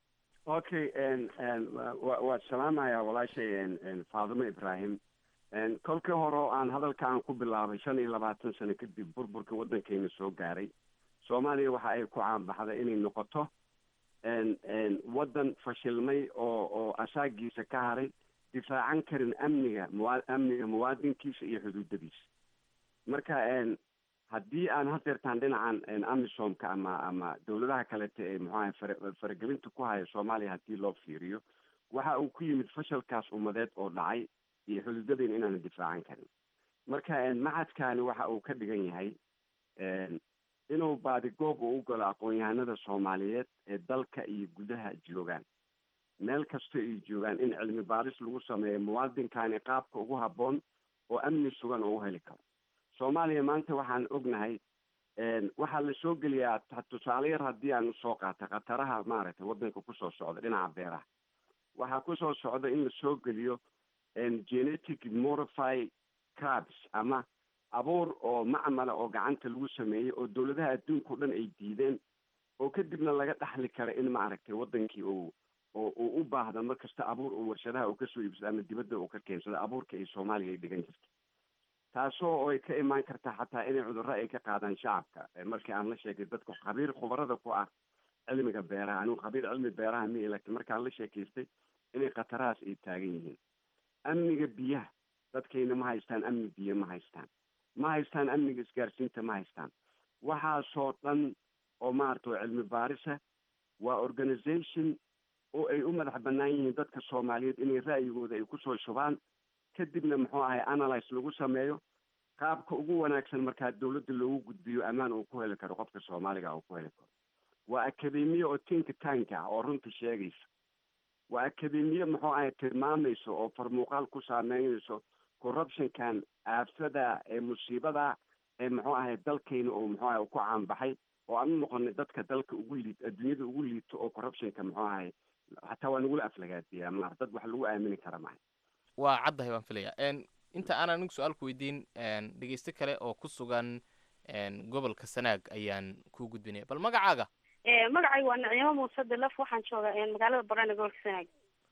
okay n n wa- waad salaamayaa walaashay n n faadimo ibraahim n kolkii hore oo aan hadalka aan ku bilaabay shan iyo labaatan sano kadib burburka waddankeena soo gaaray soomaaliya waxa ay ku caanbaxday inay noqoto n n waddan fashilmay oo oo asaagiisa ka haray difaacan karin amniga muwa amniga muwaadinkiisa iyo xuduudadiisa marka n haddii aan hadeertaan dhinacan n amisomka ama ama dawladaha kalete ee muxuaha fara faragelinta ku haya soomaaliya haddii loo fiiriyo waxa uu ku yimid fashalkaas ummadeed oo dhacay iyo xuduudadeen inaanan difaacan karin marka n macadkaani waxa uu ka dhigan yahay n inuu baadigoob uu u galo aqoon-yahanada soomaaliyeed ee dalka iyo gudaha joogaan meel kasta ay joogaan in cilmi baaris lagu sameeyo muwaadinkaani qaabka ugu habboon oo amni sugan oo u heli karo soomaaliya maanta waxaan ognahay n waxaa la soo geliyaa ta- tusaale yar haddii aan usoo qaata khataraha maaragtay waddanka kusoo socda dhinaca beeraha waxaa kusoo socda in la soo geliyo n genetic modify crabs ama abuur oo macmala oo gacanta lagu sameeyey oo dawladaha adduunka o dhan ay diideen oo kadibna laga dhaxli kara in maaragtay waddankii uu oo uu u baahdo mar kasta abuur uu warshadaha uu kasoo iibsado ama dibadda uu ka keensado abuurka ay soomaaliya ay dhigan jirto taasoo oo ay ka imaan karta xataa inay cudurro ay ka qaadaan shacabka Eh, markii aan la sheegay dadka khabiir khubarada ku ah cilmiga beeraha anigu khabiir cilmi beeraha mi laakiin markaan la sheekaystay inay khatarahaas ay taagan yihiin amniga biyaha dadkayna ma haystaan amni biyo ma haystaan ma haystaan amniga isgaarsiinta ma haystaan waxaasoo dhan oo maarata oo cilmi baarisa waa organization oo ay u madax bannaan yihiin dadka soomaaliyeed inay ra'yigooda ay kusoo shubaan kadibna muxuu ahay analyse lagu sameeyo qaabka ugu wanaagsan markaa dawladda loogu gudbiyo ammaan uu ku heli karo qofka soomaaliga uu ku heli karo waa akademiye oo tinka tanka ah oo runta sheegaysa waa akademiye muxuu ahay tilmaamayso oo farmuuqaal ku saameynayso corruptionkan aafada ee musiibada ee muxuu ahay dalkayna oo muxuu ahay ku caanbaxay oo aan u noqonay dadka dalka ugu liid adduunyada ugu liito oo corruptionka muxuu ahay hataa waa nagula aflagaadiyaa ma dad wax lagu aamini kara mahay waa caddahay baan filaya inta aan anigu su-aalku weydiin dhegeyste kale oo ku sugan gobolka sanaag ayaan kuu gudbinaya bal magacaaga magacay waa nicimo muuse dilaf waxaan joogaa magaalada barana gobolka sanaag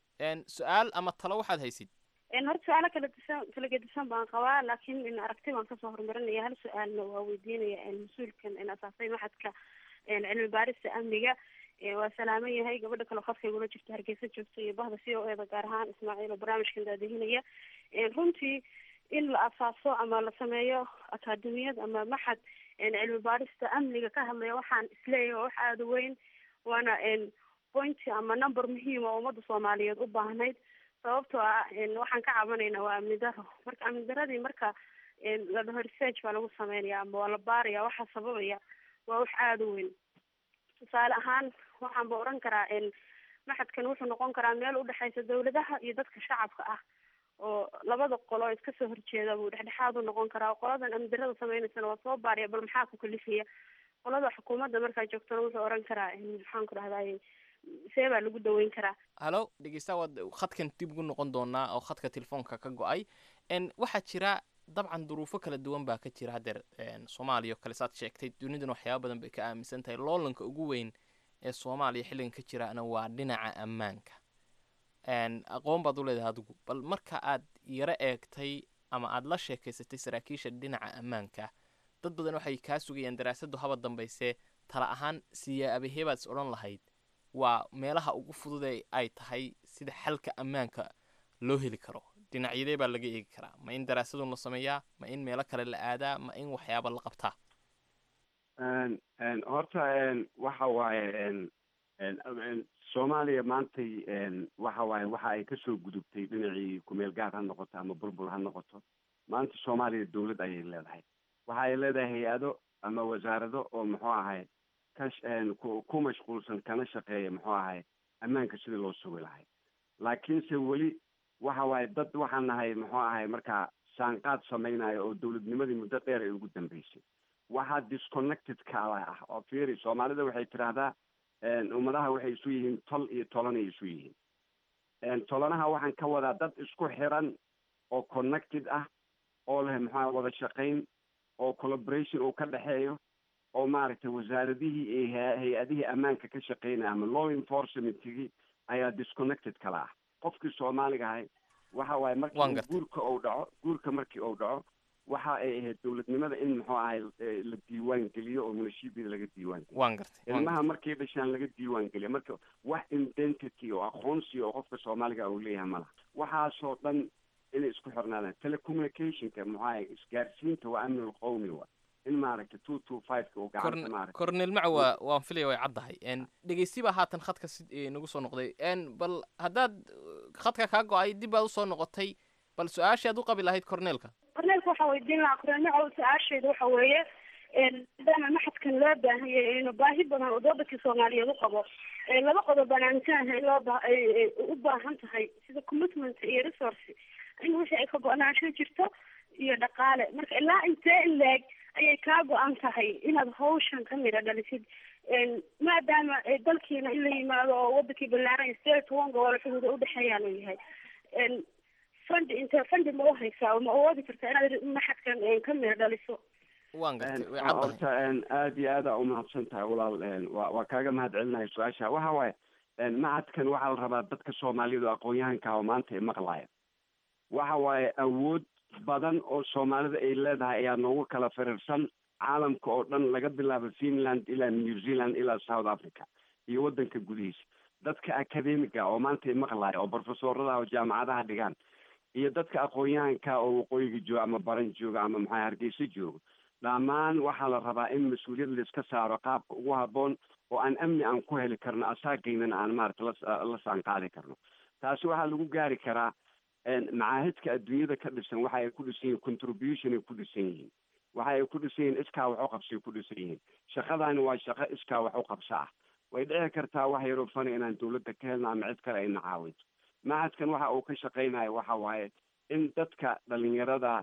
su-aal ama talo waxaad haysid horta su-aalo kala disan kala gedisan baan qabaa laakiin aragti baan kasoo horumarinaya hal su-aalna waa weydiinaya mas-uulkan asaasay maxadka cilmi baarista amniga waa salaaman yahay gabadha kale khadka igula jirta hargeysa joogta iyo bahda c o eda gaar ahaan ismaaciil oo barnaamijkan daadihinaya runtii in la asaaso ama la sameeyo akaademiyad ama maxad cilmi baarista amniga ka hadlaya waxaan isleeyahay waa wax aada u weyn waana pointy ama number muhiima oo ummadda soomaaliyeed u baahnayd sababtoo ah waxaan ka cabanaynaa waa amni daro marka amni daradii marka la dhaho research baa lagu sameynaya ama waa la baaraya waxaa sababaya waa wax aada u weyn tusaale ahaan waxaan ba oran karaa maxadkan wuxuu noqon karaa meel udhexeysa dawladaha iyo dadka shacabka ah oo labada qolo iska soo horjeeda buu dhexdhexaad u noqon karaa qoladan amdirada sameynaysana waa soo baariya bal maxaa ku kalifaya qolada xukuumadda markaa joogtana wuxuu oran karaa maxaan ku dhahday see baa lagu daweyn karaa hallo dhegeysta waad khadkan dib ugu noqon doonaa oo khadka telefoonka ka go-ay waxaa jira dabcan duruufo kala duwan baa ka jira haddeer soomaaliya oo kale saad sheegtay dunidana waxyaaba badan bay ka aaminsan tahay loolanka ugu weyn ee soomaaliya xilligan ka jiraana waa dhinaca ammaanka aqoon baad u leedahay adigu bal marka aad yaro eegtay ama aad la sheekaysatay saraakiisha dhinaca ammaanka dad badan waxay kaa sugayaan daraasadu haba dambayse tala ahaan siyaabaheebaad is odhan lahayd waa meelaha ugu fudud ay tahay sida xalka ammaanka loo heli karo dhinacyadee baa laga eegi karaa ma in daraasadun la sameeyaa ma in meelo kale la aadaa ma in waxyaaba la qabtaa horta waxa waaye soomaaliya maantay waxa waaye waxa ay kasoo gudubtay dhinacii kumeel gaar ha noqoto ama bulbul ha noqoto maanta soomaaliya dawlad ayay leedahay waxa ay leedahay hay-ado ama wasaarado oo muxuu ahay ka ku mashquulsan kana shaqeeya muxuu ahay ammaanka sidii loo sugi lahay laakiinse weli waxa waaye dad waxaan nahay muxuu ahay markaa saanqaad samaynayo oo dawladnimadii muddo dheer ay ugu dambeysay waxaa disconnected kaala ah oo fiiri soomaalida waxay tidhaahdaa ummadaha waxay isu yihiin tol iyo tolanay isu yihiin tolanaha waxaan ka wadaa dad isku xiran oo connected ah oo leh maxaa wada shaqayn oo collaboration uu ka dhexeeyo oo maaragtay wasaaradihii iyo hay-adihii ammaanka ka shaqeynaya ama law enforcementigii ayaa disconnected kala ah qofkii soomaaliga ahay waxa waaye markii guurka uu dhaco guurka markii uu dhaco waxa ay ahayd dawladnimada in muxuu ahay la diiwaan geliyo oo munashiibida laga diiwaan geliyo waan gartay ilmaha markay dhashaan laga diiwaan geliyo marka wax identity oo aqoonsi oo qofka soomaaliga uu leeyahay malaha waxaasoo dhan inay isku xirnaadaan telecommunicationka muxuu ahay isgaarsiinta waa amnul qowmi wa in maaragtay two two five-ka uu gacanta maaragtay cornel macawa waan filaya way caddahay dhegeysti baa haatan khadka si nagu soo noqday bal haddaad khadka kaa go-ay dib baad usoo noqotay bal su-aashii aad u qabi lahayd corneelka corneelka waxaa weydiin lahaa corneel macaw su-aasheeda waxa weeye maadaama maxadkan loo baahanyay inu baahi badan oo dowladkii soomaaliyeed u qabo laba qodob baan aaminsannahay loo ba u baahan tahay sida commitment iyo resource in wixii ay ka go-naansho jirto iyo dhaqaale marka ilaa intee in leeg ayay kaa go-an tahay inaad hawshan ka midha dhalisid maadaama dalkiina in la yimaado oo wadankii ballaaran state one gobol xuduuda udhexeeyaan uu yahay fund inte fundi ma u haysaa oo ma awoodi kartaa inaad maxadkan ka midha dhaliso waan gartay way horta caddahay aada iyo aada umahadsan tahay walaal wa waa kaaga mahad celinahay su-aasha waxa waaye macadkan waxaa la rabaa dadka soomaaliyeed oo aqoon-yahanka oo maanta ay maqlaaya waxa waaye awood badan oo soomaalida ay leedahay ayaa noogu kala firirsan caalamka oo dhan laga bilaabo finland ilaa new zealand ilaa south africa iyo waddanka gudihiisa dadka academiga oo maanta ay maqlaaya oo profesorada oo jaamacadaha dhigaan iyo dadka aqoon-yahanka oo waqooyiga jooga ama baran jooga ama maxaa hargeysa jooga dhammaan waxaa la rabaa in mas-uuliyad laiska saaro qaabka ugu habboon oo aan amni aan ku heli karno asaageynana aan maarata la la saanqaadi karno taasi waxaa lagu gaari karaa macaahidka adduunyada ka dhisan waxa ay ku dhisan yihiin contribution ay ku dhisan yihiin waxa ay ku dhisan yihiin iskaa wax u qabsay ku dhisan yihiin shaqadaani waa shaqo iskaa wax u qabsa ah way dhici kartaa wax yaroo fana inaan dawladda ka helno ama cid kale ayna caawinto macadkan waxa uu ka shaqaynayo waxa waaye in dadka dhalinyarada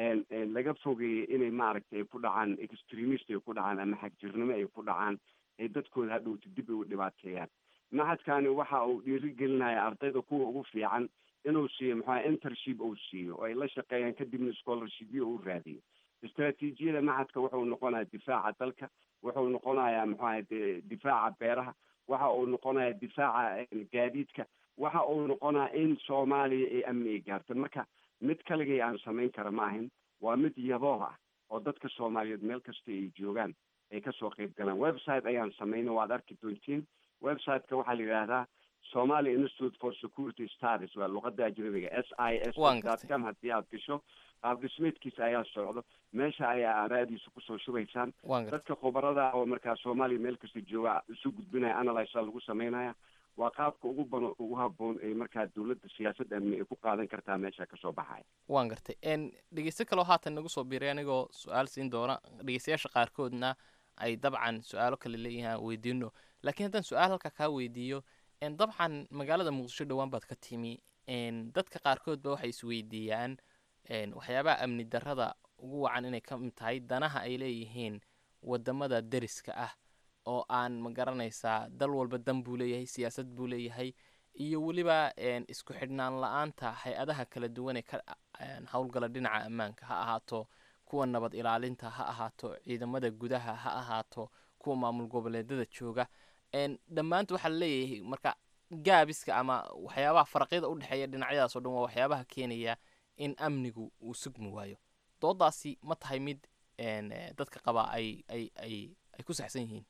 laga fogeeyey inay maaragtay ku dhacaan extremist ay ku dhacaan ama xagjirnimo ay ku dhacaan ay dadkooda hadhowta dib ay u dhibaateeyaan macadkani waxa uu dhiirigelinaya ardayda kuwa ugu fiican inuu siiyo maxaa intership uu siiyo oo ay la shaqeeyaan kadibna scholarshipyo uu raadiyo istaraatiijiyada macadka wuxuu noqonayaa difaaca dalka wuxuu noqonayaa maxaa difaaca beeraha waxa uu noqonayaa difaaca gaadiidka waxa uu noqonayaa in soomaaliya ay amni ay gaarto marka mid kaligay aan samayn kara ma ahin waa mid yabooh ah oo dadka soomaaliyeed meel kasta ay joogaan ay kasoo qayb galaan website ayaan samayna waad arki doontiin websiteka waxaa la yidhaahdaa somali institute for security studies waa luqada ajnabiga s i s com haddii aad gasho qaab dhismeedkiisa ayaa socdo meesha ayaa aaraadiisa kusoo shubaysaan dadka khubarada oo markaa soomaaliya meel kasta jooga isu gudbinaya analysa lagu samaynaya waa qaabka ugu bano ugu haboon ee markaa dawladda siyaasad amni ay ku qaadan kartaa meesha kasoo baxaya waan gartay dhegeysto kaloo haatan nagu soo biiray anigoo su-aal siin doona dhegeystayaasha qaarkoodna ay dabcan su-aalo kale leeyihiin weydiino laakiin haddaan su-aal halka kaa weydiiyo dabcan magaalada muqdisho dhowaan baad ka timi dadka qaarkood ba waxay isweydiiyaan waxyaabaha amni darrada ugu wacan inay ka mid tahay danaha ay leeyihiin wadamada deriska ah oo aan ma garanaysaa dal walba dan buu leeyahay siyaasad buu leeyahay iyo weliba isku xidhnaan la-aanta hay-adaha kala duwan ee ka howlgala dhinaca ammaanka ha ahaato kuwa nabad ilaalinta ha ahaato ciidamada gudaha ha ahaato kuwa maamul goboleedada jooga dhammaanta waxaa laleeyahay marka gaabiska ama waxyaabaha faraqyada udhexeeya dhinacyadaas o dhan waa waxyaabaha keenaya in amnigu uu sugmi waayo doodaasi ma tahay mid dadka qabaa ay ay ay ay ku saxsan yihiin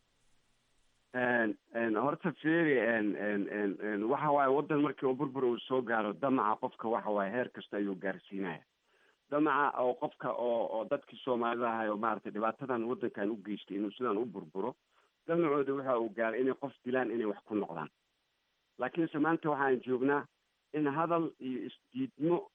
horta feri waxa waaye waddan markii uu burbur uu soo gaaro damaca qofka waxa waaye heer kasta ayuu gaarsiinaya damaca oo qofka oo oo dadkii soomaalida ahay oo maaragtay dhibaatadan waddankan u geystay inuu sidaan u burburo damacooda waxa uu gaaray inay qof dilaan inay wax ku noqdaan laakiinse maanta waxaan joognaa in hadal iyo isdiidmo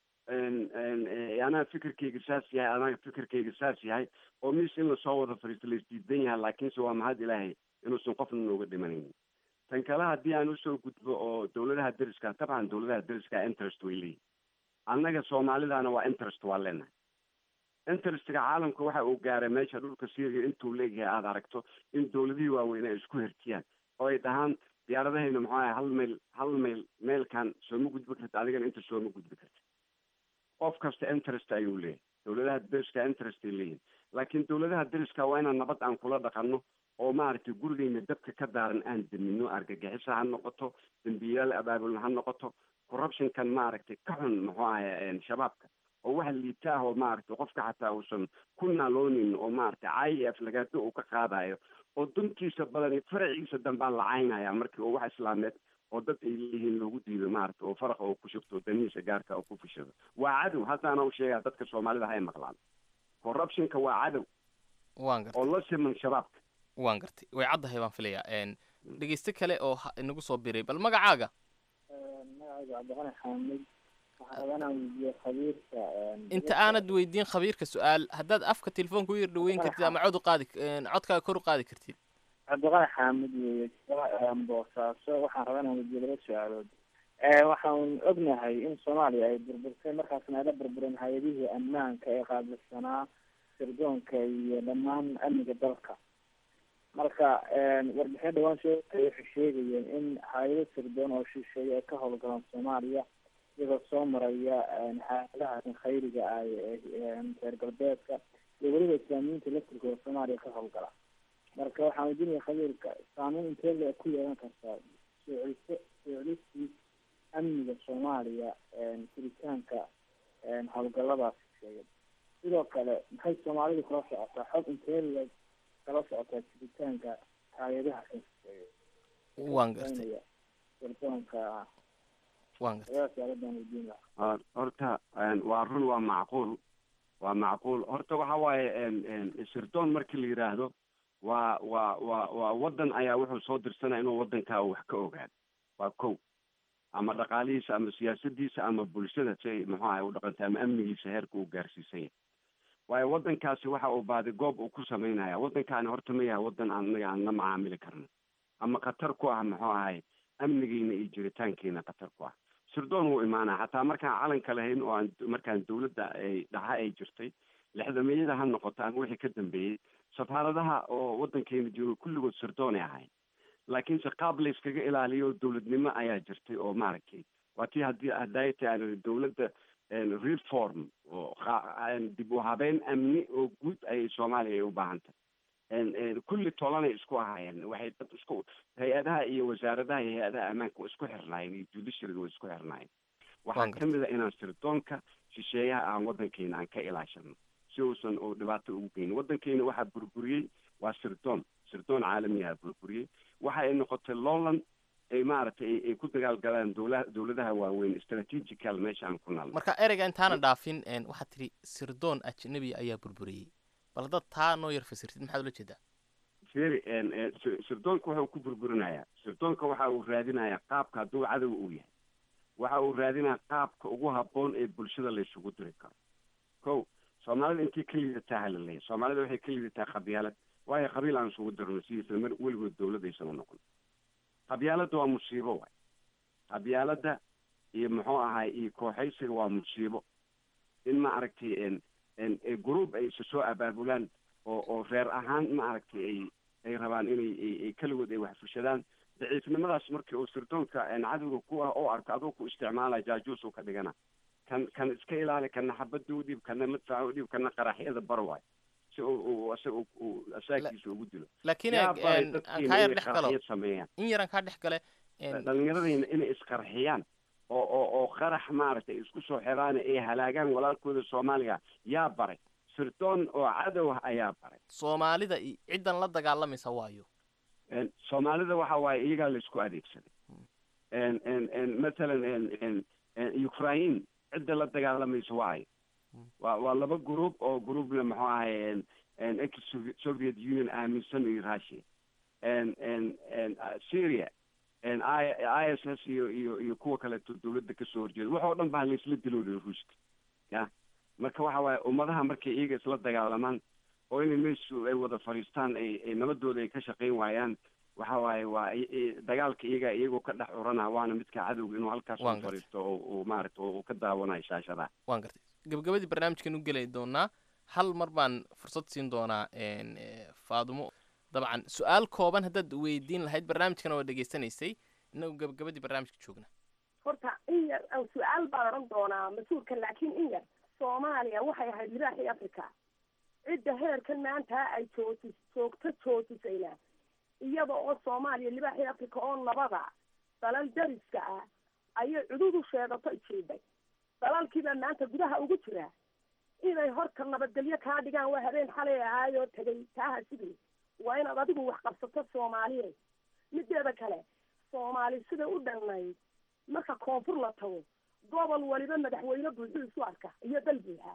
anaa fikirkayga saas yahay anaga fikirkayga saas yahay oo mis in lasoo wada fariisto la isdiidan yahay laakiinse waa mahad ilaahay inuusan qofna nooga dhimanaynin tan kale haddii aan usoo gudbo oo dawladaha deriska dabcan dawladaha deriska interest way leeyihin annaga soomaalidana waa interest waa leenahay interestga caalamka waxa uu gaaray meesha dhulka syria intuu leeyahay aada aragto in dawladihii waaweyn ay isku hertiyaan oo ay dhahaan diyaaradahayna muxuu ahay hal mayl hal mayl meelkan sooma gudbi karta adigana inta sooma gudbi karta qof kasta interest ayuu leeyahay dawladaha deriska interest ay leeyihin laakiin dawladaha deriska waa inaan nabad aan kula dhaqanno oo maaragtay gurigeyna dabka ka daaran aan damino argagixisa ha noqoto dambiyaal abaabulna ha noqoto corruptionkan maaragtay ka xun muxuu ahay shabaabka oo waxa liita ah oo maaragtay qofka xataa uusan ku naaloonin oo maaragtay i f lagaado uu ka qaadayo oo duntiisa badan faraciisa dambaan la caynaya markii oo wax islaameed oo dad ay leeyihiin loogu diido maaragtay oo faraqa oo ku shubto danihiisa gaarka oo ku fishado waa cadow haddaana u sheegaya dadka soomaalida hay maqlaan corruptionka waa cadow waan gartay oo la siman shabaabka waan gartay way caddahay baan filayaa dhegeyste kale oo inagu soo biray bal magacaaga magacayga cabdiqani xaamid waxaan rabaa inaan weydiiyo khabiirka inta aanad weydiin khabiirka su-aal haddaad afka telefoonka u yar dhaweyn kartid ama cod u qaadi codkaaga kor u qaadi kartid cabdiqani xaamid weeye boosaaso waxaan rabaa inaan weydiiyo laba su-aalood waxaan ognahay in soomaaliya ay burburtay markaasna ay la burbureen hay-adihii ammaanka ee qaabilsanaa sirdoonka iyo dhammaan amniga dalka marka warbixin dhawaan soo waxay sheegayeen in hay-ado sirdoon oo shisheeye ay ka howlgalaan soomaaliya iyagoo soo maraya hay-adaha khayriga ah reer galbeedka iyo weliba islaamiyiinta laftirkooda soomaaliya ka howlgala marka waxaan weydiinaya khabiirka saameyn intee le ku yeelan kartaa soo celiso soo celistii amniga soomaaliya jiritaanka howlgaladaas sheegay sidoo kale maxay soomaalidu kala socotaa xog intee le kala socotaa jiritaanka hay-adaha sheegay waan gartay sirdoonka waan gartay horta waa run waa macquul waa macquul horta waxa waaye sirdoon markii la yidhaahdo waa waa waa waa waddan ayaa wuxuu soo dirsanaya inuu waddankaa wax ka ogaado waa kow ama dhaqaalihiisa ama siyaasadiisa ama bulshada si ay muxuu ahay u dhaqantay ama amnigiisa heerka uu gaarsiisan yahay waayo waddankaasi waxa uu baadi goob uu ku samaynaya waddankaani horta ma yahay waddan aan anaga aan la macaamili karno ama khatar ku ah muxuu ahay amnigiina iyo jiritaankiina khatar ku ah sirdoon wuu imaanaya xataa markaan calanka lahayn oo aan markaan dawladda ay dhaxa ay jirtay lixdameeyada ha noqoto ama wixii ka dambeeyey safaaradaha oo waddankeena jooga kulligood sirdoonay ahayn laakiinse qaab la iskaga ilaaliyo dawladnimo ayaa jirtay oo maaragtay waa tii haddii hadayta aan dawladda reform oo dib u habeyn amni oo guud ayay soomaaliya ay u baahan tahay kulli tolanay isku ahaayeen waxay dad isku hay-adaha iyo wasaaradaha iyo hay-adaha ammaanka waa isku xirnaayeen iyo judiciaryga waa isku xirnaayeen waxaa kamid a inaan sirdoonka shisheeyaha aan waddankeena aan ka ilaashano si uusan uu dhibaato ugu geynin waddankeena waxaa burburiyey waa sirdoon sirdoon caalamiyaha burburiyey waxa ay noqotay lowland ay maaragtay ay ku dagaalgalaan dowla dowladaha waaweyn strategical meesha aan ku naalno marka ereyga intaana dhaafin waxaad tidhi sirdoon ajnabi ayaa burburiyey bal dad taa noo yar fasirtid maxaad ula jeedaa feri sirdoonka waxa uu ku burburinayaa sirdoonka waxa uu raadinayaa qaabka hadduu cadow uu yahay waxa uu raadinayaa qaabka ugu habboon ee bulshada laysugu diri karo kow soomaalida intii ka liidataa halaleeya soomaalida waxay ka liidataa qabyaalad waayo qabiil aan isugu dirno sidiisa mar weligood dawlad aysan u noqon qabyaaladda waa musiibo waay qabyaaladda iyo muxuu ahay iyo kooxaysiga waa musiibo in ma aragtay group ay isa soo abaabulaan oo oo reer ahaan ma aragtay ay ay rabaan inay ay keligood ay wax fushadaan daciifnimadaas markii uu sirdoonka cadowga ku ah oo arko aduu ku isticmaalaya jaajuus uu ka dhigana kan kan iska ilaali kana xabadda u dhiib kana madfaca u dhiib kana qaraxyada bar waay si uu isaga uu asaakiisa ugu dilo laakiin yaa baray aan dadkiina kaa yar inay dhex galo qaraxyo sameeyaan in yaran kaa dhex gale dhalinyaradayna inay isqarxiyaan oo oo oo qarax maaragtay isku soo xiraan ay halaagaan walaalkooda soomaaliga yaa baray sirdoon oo cadow ah ayaa baray soomaalida i- ciddan la dagaalamaysa waayo En, soomaalida waxa waaye iyagaa laisku adeegsaday en en en mathalan en en en ukraine cidda la dagaalamaysa waayo waa waa laba group oo groupna muxuu ahay en en ex soviet union aaminsan iyo russia en en en uh, syria en i i s s iyo iyo iyo kuwa kaleeto dawladda kasoo horjeeda wax oo dhan baa laisla diloolay ruushka ya marka waxa waaye ummadaha markay iyaga isla dagaalamaan oo inay meeshu ay wada fadhiistaan ay ay nabadooda ay ka shaqayn waayaan waxa waaye waa i- i- dagaalka iyaga iyagoo ka dhex urana waana midka cadowga inuu halkaas Waan u gartay. fadhiisto oo uu maaragta uu ka daawanayo shaashadaha waan gartay gabagabadii barnaamijkan u geli doonaa hal mar baan fursad siin doonaa en, eh, faadumo dabcan su-aal kooban haddaad weydiin lahayd barnaamijkana waa dhegaysanaysay inagu gabagabadii barnaamijka joogna horta in yar aan su-aal baan oran doonaa mas-uulka laakiin in yar soomaaliya waxay ahayd libaaxii africa cidda heerkan maanta ay jootis joogto jootisayna iyada oo soomaaliya libaaxii africa oo nabada dalal dariska ah ayay cududu sheegato jiiday dalalkiibaa maanta gudaha ugu jira inay horta nabadgelyo kaa dhigaan waa habeen xalay ahaayoo tegay taaha sidii waa inaad adigu wax qabsato soomaaliyeed mideeda kale soomaali sida u dhannayd marka koonfur la tago gobol waliba madaxweyne buuxuu isu arka iyo dal buuxa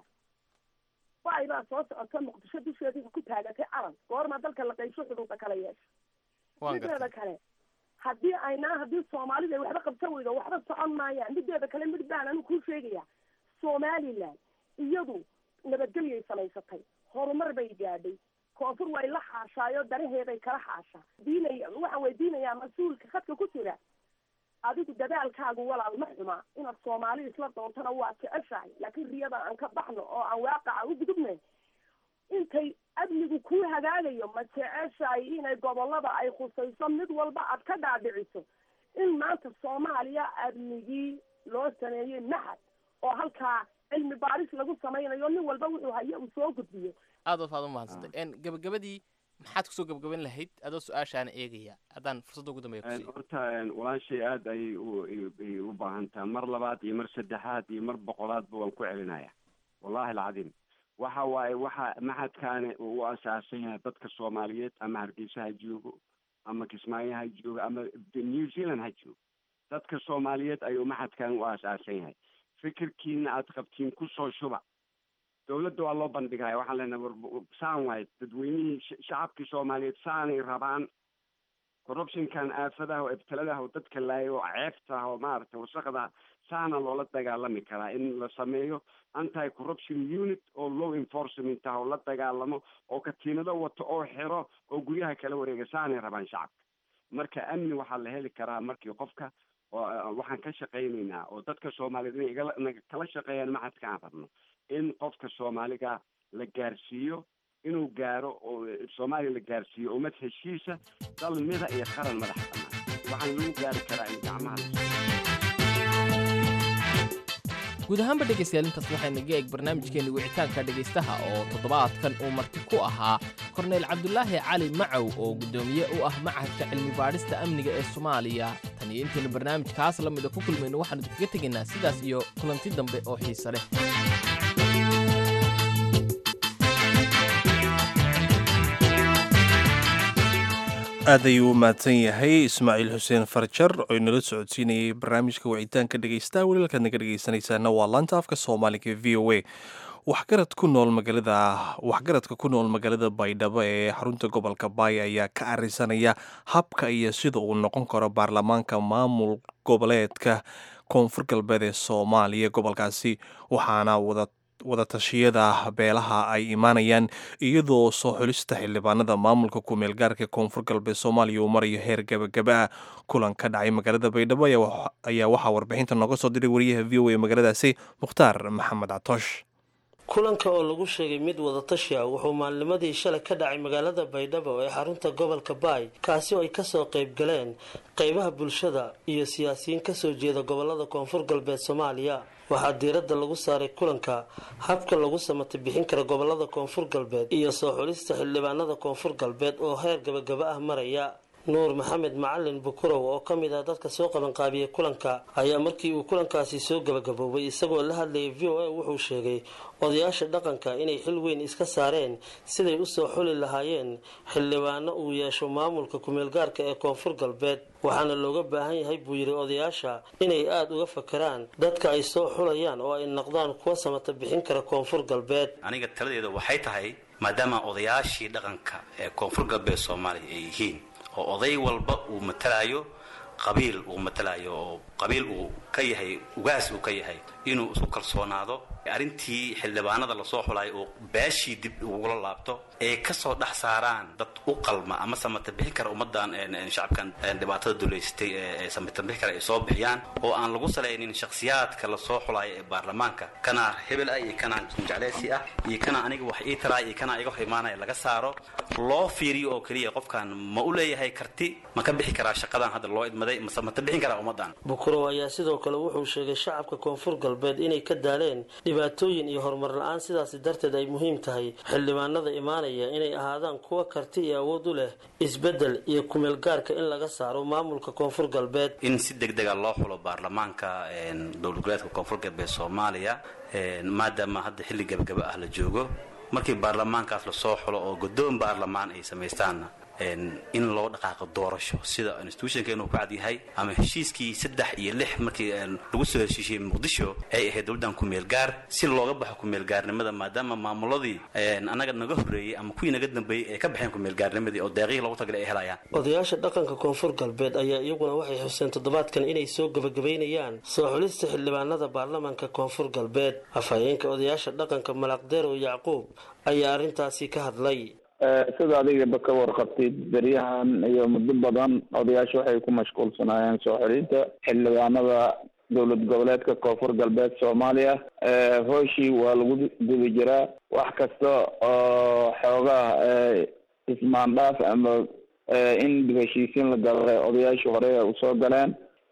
bay baa soo socota muqdisho dusheeda ku taagatay calan goorma dalka la qaybsho xuduuda kala yeesha waan mideeda gartay kale haddii aynaa haddii soomaalida ay waxba qabsan weydo waxba socon maayaan mideeda kale mid baan anigu kuu sheegaya somaliland iyadu nabadgelyay samaysatay horumar bay gaadhay koonfur way la xaashaayo danaheeday kala xaashaa diinaya waxaan weydiinayaa mas-uulka khadka ku jira adigu dadaalkaagu walaal ma xuma inaad soomaali isla doontana waa jeceshahay laakiin riyada aan ka baxno oo aan waaqaca u gudubnay intay amnigu kuu hagaagayo ma jeceshahay inay gobolada ay khusayso mid walba aad ka dhaadhiciso in maanta soomaaliya amnigii loo sameeyey maxad oo halkaa cilmi baaris lagu samaynayo nin walba wuxuu hayo uu soo gudbiyo aad waad u mahadsantay en gabagabadii maxaad kusoo gabagaban lahayd adoo su-aashaana eegaya haddaan fursadda ugu dambeeya En, kusiiyo horta en, walaashay aad ayay u ay- ay u baahan tahay mar labaad iyo mar saddexaad iyo mar boqolaadba waan ku celinaya wallahi alcadiim waxa waaye waxa maxadkaani uu u asaasan yahay dadka soomaaliyeed ama hargeysa ha joogo ama kismaayo ha joogo ama new zealand ha joogo dadka soomaaliyeed ayuu maxadkan u asaasan yahay fikirkiina aad qabtiin kusoo shuba dowladda waa loo bandhigaya waxaan leenahay war saan waay dadweynihii shacabkii soomaaliyeed saanay rabaan corruptionkan aafadaha oo ibtiladaha oo dadka laaya oo ceebta oo maaragtay wasaqda saana loola dagaalami karaa in la sameeyo anti corruption unit oo law enforcement ah oo la dagaalamo oo katiinado wato oo xiro oo guryaha kala wareega saanay rabaan shacabka marka amni waxaa la heli karaa markii qofka waxaan ka shaqaynaynaa oo dadka soomaaliyeed inay igala kala shaqeeyaan maxadka aan rabno in qofka soomaaliga la gaarsiiyo inuu gaaro oo soomaaliya la gaarsiiyo ummad heshiisa dal mida iyo qaran madax bannaan waxaan lagu gaari karaa in gacmaha guud ahaanba dhegaystayaal intaas waxaynaga eeg barnaamijkeenni wicitaanka dhegaystaha oo toddobaadkan uu marti ku ahaa korneyl cabdulaahi cali macow oo guddoomiye u ah machadka cilmi baadhista amniga ee soomaaliya tan iyo intaynu barnaamijkaas la mida ku kulmayno waxaanu idinkaga tegaynaa sidaas iyo kulanti dambe oo xiise leh aad ayuu u mahadsan yahay ismaaciil xuseen farjar oo inala socodsiinayay barnaamijka wicitaanka dhegaystaha welilkaad naga dhegaysanaysaana waa laanta afka soomaaliga v o a waxgarad ku nool magaalada waxgaradka ku nool magaalada baydhabo ee xarunta gobolka baay ayaa ka arisanaya habka iyo sida uu noqon karo baarlamaanka maamul goboleedka koonfur galbeed ee soomaaliya gobolkaasi waxaana wada wadatashyada beelaha ay imaanayaan iyadoo soo xulista xildhibaanada maamulka ku-meel gaarka koonfur galbeed soomaaliya uu marayo heer gabagaba ah kulan ka dhacay magaalada baydhabo ayaa waxaa warbixinta nooga soo diray wariyaha v o a magaaladaasi mukhtaar maxamed catoosh kulanka oo lagu sheegay mid wadatashi ah wuxuu maalnimadii shalay ka dhacay magaalada baydhabo ee xarunta gobolka baay kaasi oo ay kasoo qayb galeen qeybaha bulshada iyo siyaasiyiin kasoo jeeda gobolada koonfur galbeed soomaaliya waxaa diiradda lagu saaray kulanka habka lagu samata bixin kara gobolada koonfur galbeed iyo soo xulista xildhibaanada koonfur galbeed oo heer gabagaba ah maraya nuur maxamed macalin bukurow oo ka mid ah dadka soo qabanqaabiyey kulanka ayaa markii uu kulankaasi soo gabagaboobay isagoo la hadlayay v o a wuxuu sheegay odayaasha dhaqanka inay xil weyn iska saareen siday usoo xuli lahaayeen xildhibaano uu yeesho maamulka kumeelgaarka ee koonfur galbeed waxaana looga baahan yahay buu yidhi odayaasha inay aada uga fakeraan dadka ay soo xulayaan oo ay noqdaan kuwa samata bixin kara koonfur galbeed aniga taladeeda waxay tahay maadaama odayaashii dhaqanka ee koonfur galbeed soomaaliya ay yihiin oo oday walba uu matalaayo qabiil uu matalayo oo qabiil uu ka yahay ugaas uu ka yahay inuu isku kalsoonaado arrintii xildhibaanada lasoo xulayo oo beeshii dib ugula laabto ee kasoo dhex saaraan dad u qalma ama samata bixin kara ummadan shacabkan dhibaatada duleysatay ee samata bixin kara ay soo bixiyaan oo aan lagu salaynin shakhsiyaadka lasoo xulayo ee baarlamaanka kana hebel ah iyo kana jecleysi ah iyo kana aniga wax ii taraay iyo kana iga hor imaanaya laga saaro loo fiiriyo oo keliya qofkan ma u leeyahay karti ma ka bixi karaa shaqadan hadda loo idmaday ma samata bixin karaa ummadan bukurow ayaa sidoo kale wuxuu sheegay shacabka koonfur galbeed inay ka daaleen dhibaatooyin iyo horumar la-aan sidaasi darteed ay muhiim tahay xildhibaanada imaanaya inay ahaadaan kuwa karti iyo awood u leh isbeddel iyo kumeelgaarka in laga saaro maamulka koonfur galbeed in si deg dega loo xulo baarlamaanka dowlad goboleedka koonfur galbeed soomaaliya maadaama hadda xilli gabagaba ah la joogo markii baarlamaankaas lasoo xulo oo guddoon baarlamaan ay samaystaanna in loo dhaqaaqo doorasho sida institutionkeenu ku cad yahay ama heshiiskii saddex iyo lix markii lagu soo heshiishiyey muqdisho ay ahayd dowladdan ku-meelgaar si looga baxo ku-meelgaarnimada maadaama maamuladii annaga naga horreeyey ama kuwii naga dambeeyey ay ka baxeen ku-meelgaarnimadii oo deeqihii loogu tagalay ay helayaan odayaasha dhaqanka koonfur galbeed ayaa iyaguna waxay xuseen toddobaadkan inay soo gebagabaynayaan soo xulista xildhibaanada baarlamaanka koonfur galbeed afhayeenka odayaasha dhaqanka malaqdeerow yacquub ayaa arrintaasi ka hadlay sida adigaba ka warqabtid beryahan iyo muddo badan odayaasha waxay ku mashquulsanaayeen soo xelinta xildhibaanada dowlad goboleedka koonfur galbeed soomaaliya hooshii waa lagu guda jiraa wax kasta oo xoogaha ismaandhaaf ama in dib heshiisiin la galay odayaashii hore usoo galeen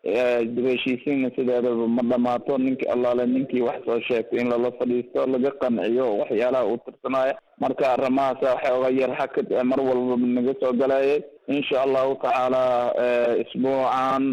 dib heshiisiinna sideedaba ma dhamaato ninkii allaale ninkii wax soo sheegtay in lala fadhiisto laga qanciyo waxyaalaha uu tirsanaayo marka arrimahaasa xooga yar xakad mar walba naga soo galayay insha allahu tacaala isbuucan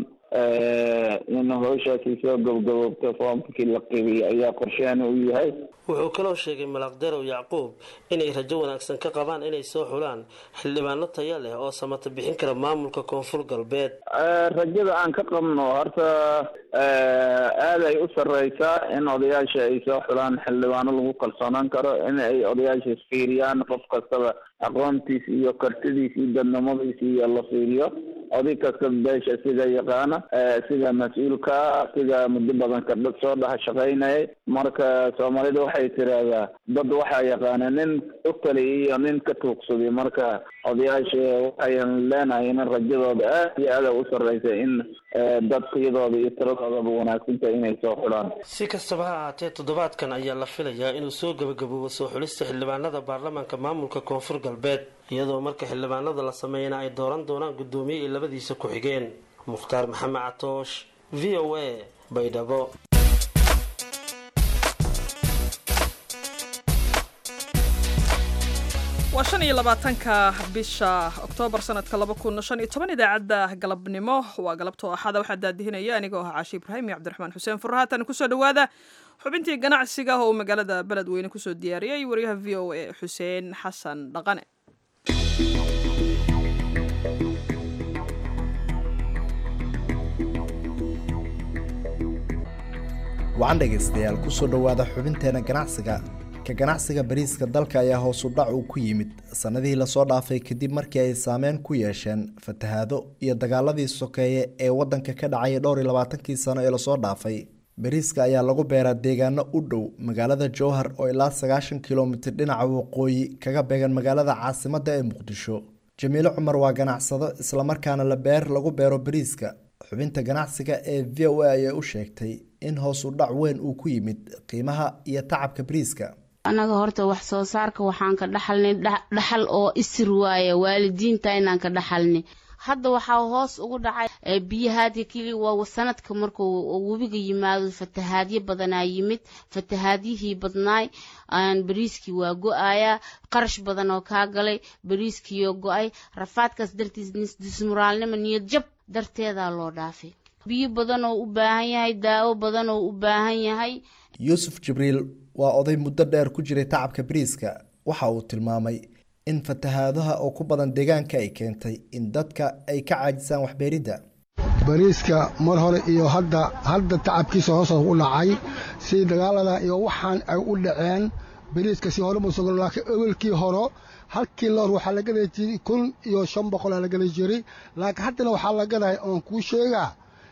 in howshaasi soo gabgaboobto foomkii la qibiyay ayaa qorsheena u yahay wuxuu kaloo sheegay malaqderow yacquub inay rajo wanaagsan ka qabaan inay soo xulaan xildhibaano taya leh oo samata bixin kara maamulka koonfur galbeed rajada aan ka qabno horta aad ay u sarreysaa in odayaasha ay soo xulaan xildhibaano lagu kalsoonaan karo in ay odayaasha isfiiriyaan qof kastaba aqoontiis iyo kartidiis iyo dadnimadiis iyo la fiiriyo oday kasta beesha sida yaqaana sida mas-uulka sida muddo badan ka soo dhex shaqaynayay marka soomaalida waxay tiraahdaa dad waxaa yaqaana nin u taliya iyo nin ka tuugsaday marka odayaasha waxayan leenahay in rajadooda aad iyo aada u sarreysa in dadkiyadooda iyo tiradoodaba wanaagsantahay inay soo xulaan si kastaba ha ahaatee toddobaadkan ayaa la filayaa inuu soo gebagaboobo soo xulista xildhibaanada baarlamaanka maamulka koonfur galbeed iyadoo marka xildhibaanada la sameeyana ay dooran doonaan guddoomiye iyo labadiisa ku-xigeen mukhtaar maxamed catoosh v o a baydhabo waa shan iyo labaatanka bisha oktoobar sanadka laba kun shan iyo toban idaacadda galabnimo waa galabtoo axada waxaa daadihinaya anigoo ah caashi ibraahim iyo cabdiraxmaan xuseen furre haatan kusoo dhowaada xubintii ganacsiga oo uu magaalada beledweyne kusoo diyaariyey wariyaha v o a xuseen xasan dhaqane wacan dhegaystayaal kusoo dhowaada xubinteena ganacsiga ka ganacsiga bariiska dalka ayaa hoos u dhac uu ku yimid sannadihii lasoo dhaafay kadib markii ay saameyn ku yeesheen fatahaado iyo dagaaladii sokeeye ee waddanka ka dhacay dhowr iyo labaatankii sano ee lasoo dhaafay bariiska ayaa lagu beeraa deegaano u dhow magaalada jowhar oo ilaa sagaashan kilomitir dhinaca waqooyi kaga beegan magaalada caasimadda ee muqdisho jamiilo cumar waa ganacsado islamarkaana la beer lagu beero bariiska xubinta ganacsiga ee v o a ayaa u sheegtay in hoos u dhac weyn uu ku yimid qiimaha iyo tacabka bariiska annaga horta wax soo saarka waxaan ka dhaxalnay dhaxal oo isir waaya waalidiinta inaan ka dhaxalnay hadda waxaa hoos ugu dhacay biyahaadka keli waa sanadka markuu webiga yimaado fatahaadyo badanaa yimid fatahaadyihii badnaay bariiskii waa go-ayaa qarash badan oo kaa galay bariiskiioo go-ay rafaadkaas dartiis dismuraalnimo niyad jab darteedaa loo dhaafay biyo badan oo u baahan yahay daawo badan oo u baahan yahay yuusuf jibriil waa oday muddo dheer ku jiray tacabka bariiska waxa uu tilmaamay in fatahaadaha oo ku badan deegaanka ay keentay in dadka ay ka caajisaan waxbeeridda bariiska mar hore iyo hadda hadda tacabkiisa hoos u dhacay si dagaalada iyo waxaan ay u dhaceen bariiska si hore musugo laakiin ewelkii horo halkii loor waxaa la gaday jiray kun iyo shan boqolaa la gaday jiray laakiin haddana waxaa la gaday oon kuu sheegaa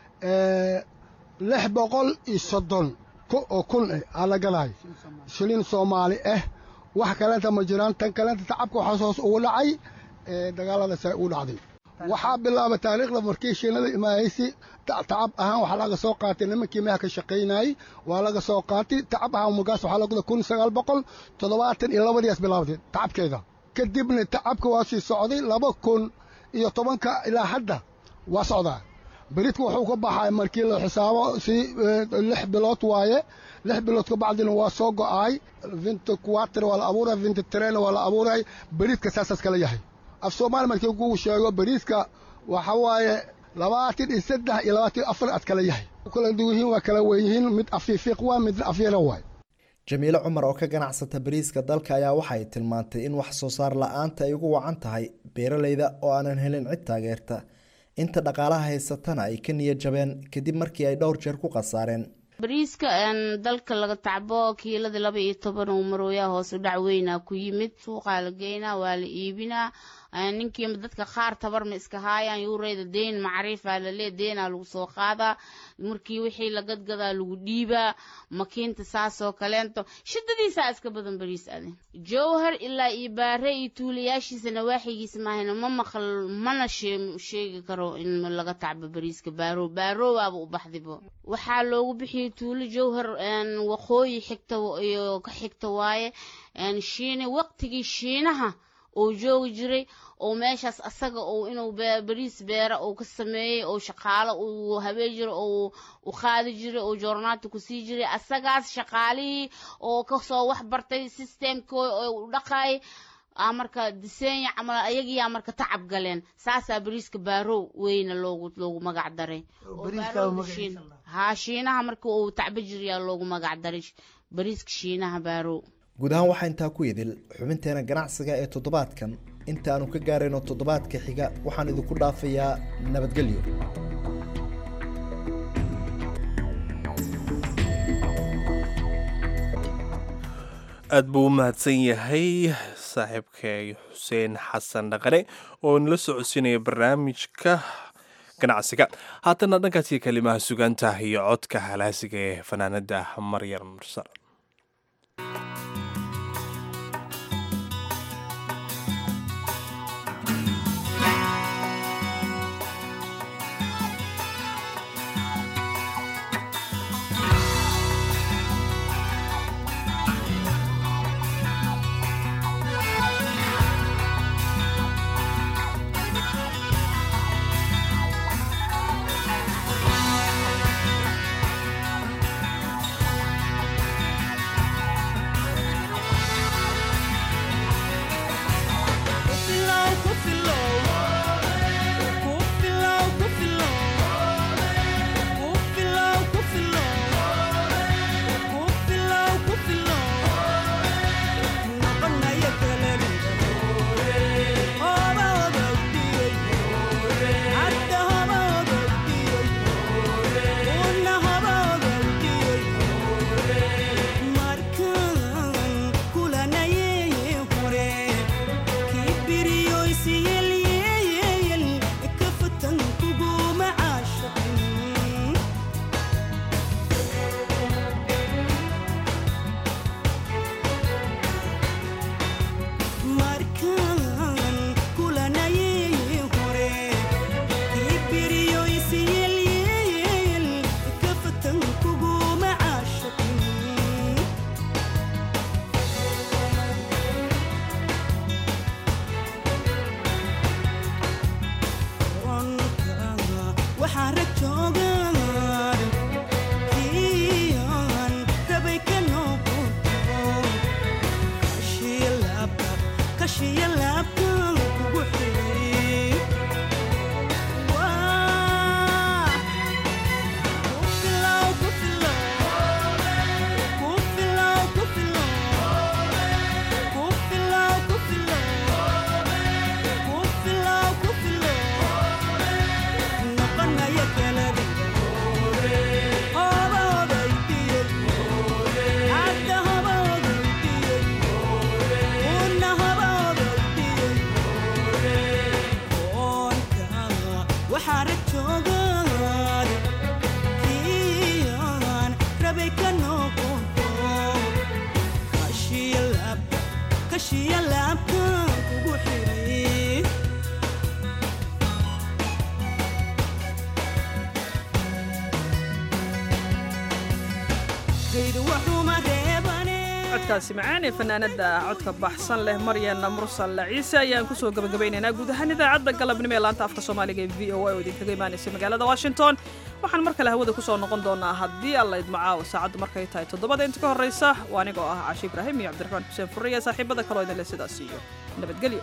lix boqol iyo soddon oo kun eh aa la gaday shilin soomaali ah wax kalenta ma jiraan tan kalenta tacabka waxaas hoos ugu dhacay dagaaladaas ay u dhacday waxaa bilaabay taariikhda markii shiinada imaahaysi tacab ahaan waxaa laga soo qaatay nimankii meha ka shaqaynayey waa laga soo qaatay tacab ahaan markaas waxaa laguda kun sagaal boqol toddobaatan iyo labadiias bilaabday tacabkeeda kadibna tacabka waa sii socday laba kun iyo tobanka ilaa hadda waa socdaa beridka wuxuu ka baxay markii la xisaabo si lix bilood waaye lix bilood ka bacdina waa soo go'aay vinta quater waa la abuuray vinta trena waa la abuuray beridka saasaas kala yahay af soomaali markii kuu sheego beriiska waxa waaye labaatan iyo saddex iyo labaatan iyo afar ad kala yahay kala duwihiin waa kala weyihiin mid afiifiiq waa midna afyara waay jamiilo cumar oo ka ganacsata bariiska dalka ayaa waxay tilmaantay in wax soo saar la-aanta ay ugu wacan tahay beeralayda oo aanan helin cid taageerta inta dhaqaalaha haysatana ay ka niyad jabeen kadib markii ay dhowr jeer ku khasaareen bariiska dalka laga tacbo kiilada laba iyo toban uu marooyaa hoos u dhac weynaa ku yimid suuqaa la geynaa waa la iibinaa ninkiiba dadka qaar tabarma iska haayaan yuureyda deyn macriifaa lalee deenaa lagu soo qaadaa markii wixii la gadgadaa lagu dhiibaa makiinta saasoo kaleento shidadiisaa iska badan bariis ade jowhar ilaa iyo baare iyo tuulayaashiisa nawaaxigiisa maahayna ma maqal mana sheegi karo in laga tacbo bariiska baaro baaroowaaba u baxdibo waxaa loogu bixiyey tuulo jowhar waqooyi xigta iyo ka xigta waaye shiine waqtigii shiinaha uu joogi jiray oo meeshaas asaga uu inuu bariis beera uu ka sameeyey oo shaqaalo uu habeen jiro oo u qaadi jiray oo joornaata ku sii jiray asagaas shaqaalihii oo kasoo wax bartay systemkoo oo u dhaqaayay aa marka diseenya camal ayagiyaa marka tacab galeen saasaa bariiska baarow weyna loogu loogu magac daray haa shiinaha marka uu tacba jirayaa loogu magac daray bariiska shiinaha baarow guud ahaan waxaa intaa ku idil xubinteena ganacsiga ee toddobaadkan inta aanu ka gaarayno toddobaadka xiga waxaan idinku dhaafayaa nabadgelyo aad buu u mahadsan yahay saaxiibkay xuseen xasan dhaqane oo nala socodsiinaya barnaamijka ganacsiga haatana dhankaasi kalimaha sugaanta iyo codka halaasiga ee fanaanada maryam mursal codkaasi macaan ee fanaanada codka baxsan leh maryana mursal ciise ayaan kusoo gabagabaynaynaa guud ahaan idaacadda galabnimo ee laanta afka soomaaliga ee v o a oo idinkaga imaanaysa magaalada washington waxaan mar kale hawada kusoo noqon doonaa haddii alla idmacaawo saacaddu markay tahay toddobada inta ka horraysa waa anigoo ah caashi ibraahim iyo cabdiraxmaan xuseen furre iyo saaxiibada kaloo idinle sidaas iyo nabadgelyo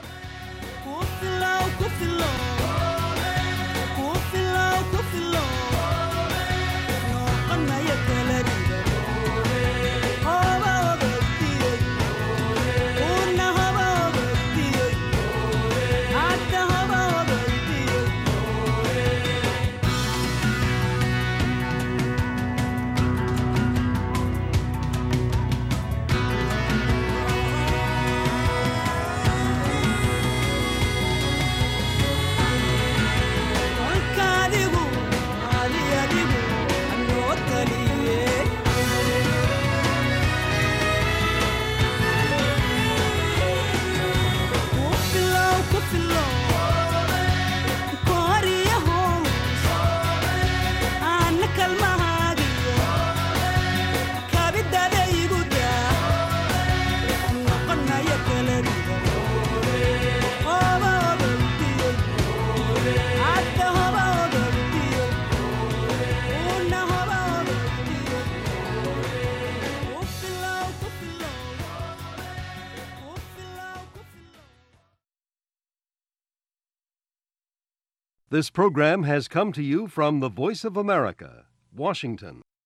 This program has come to you from the Voice of America, Washington.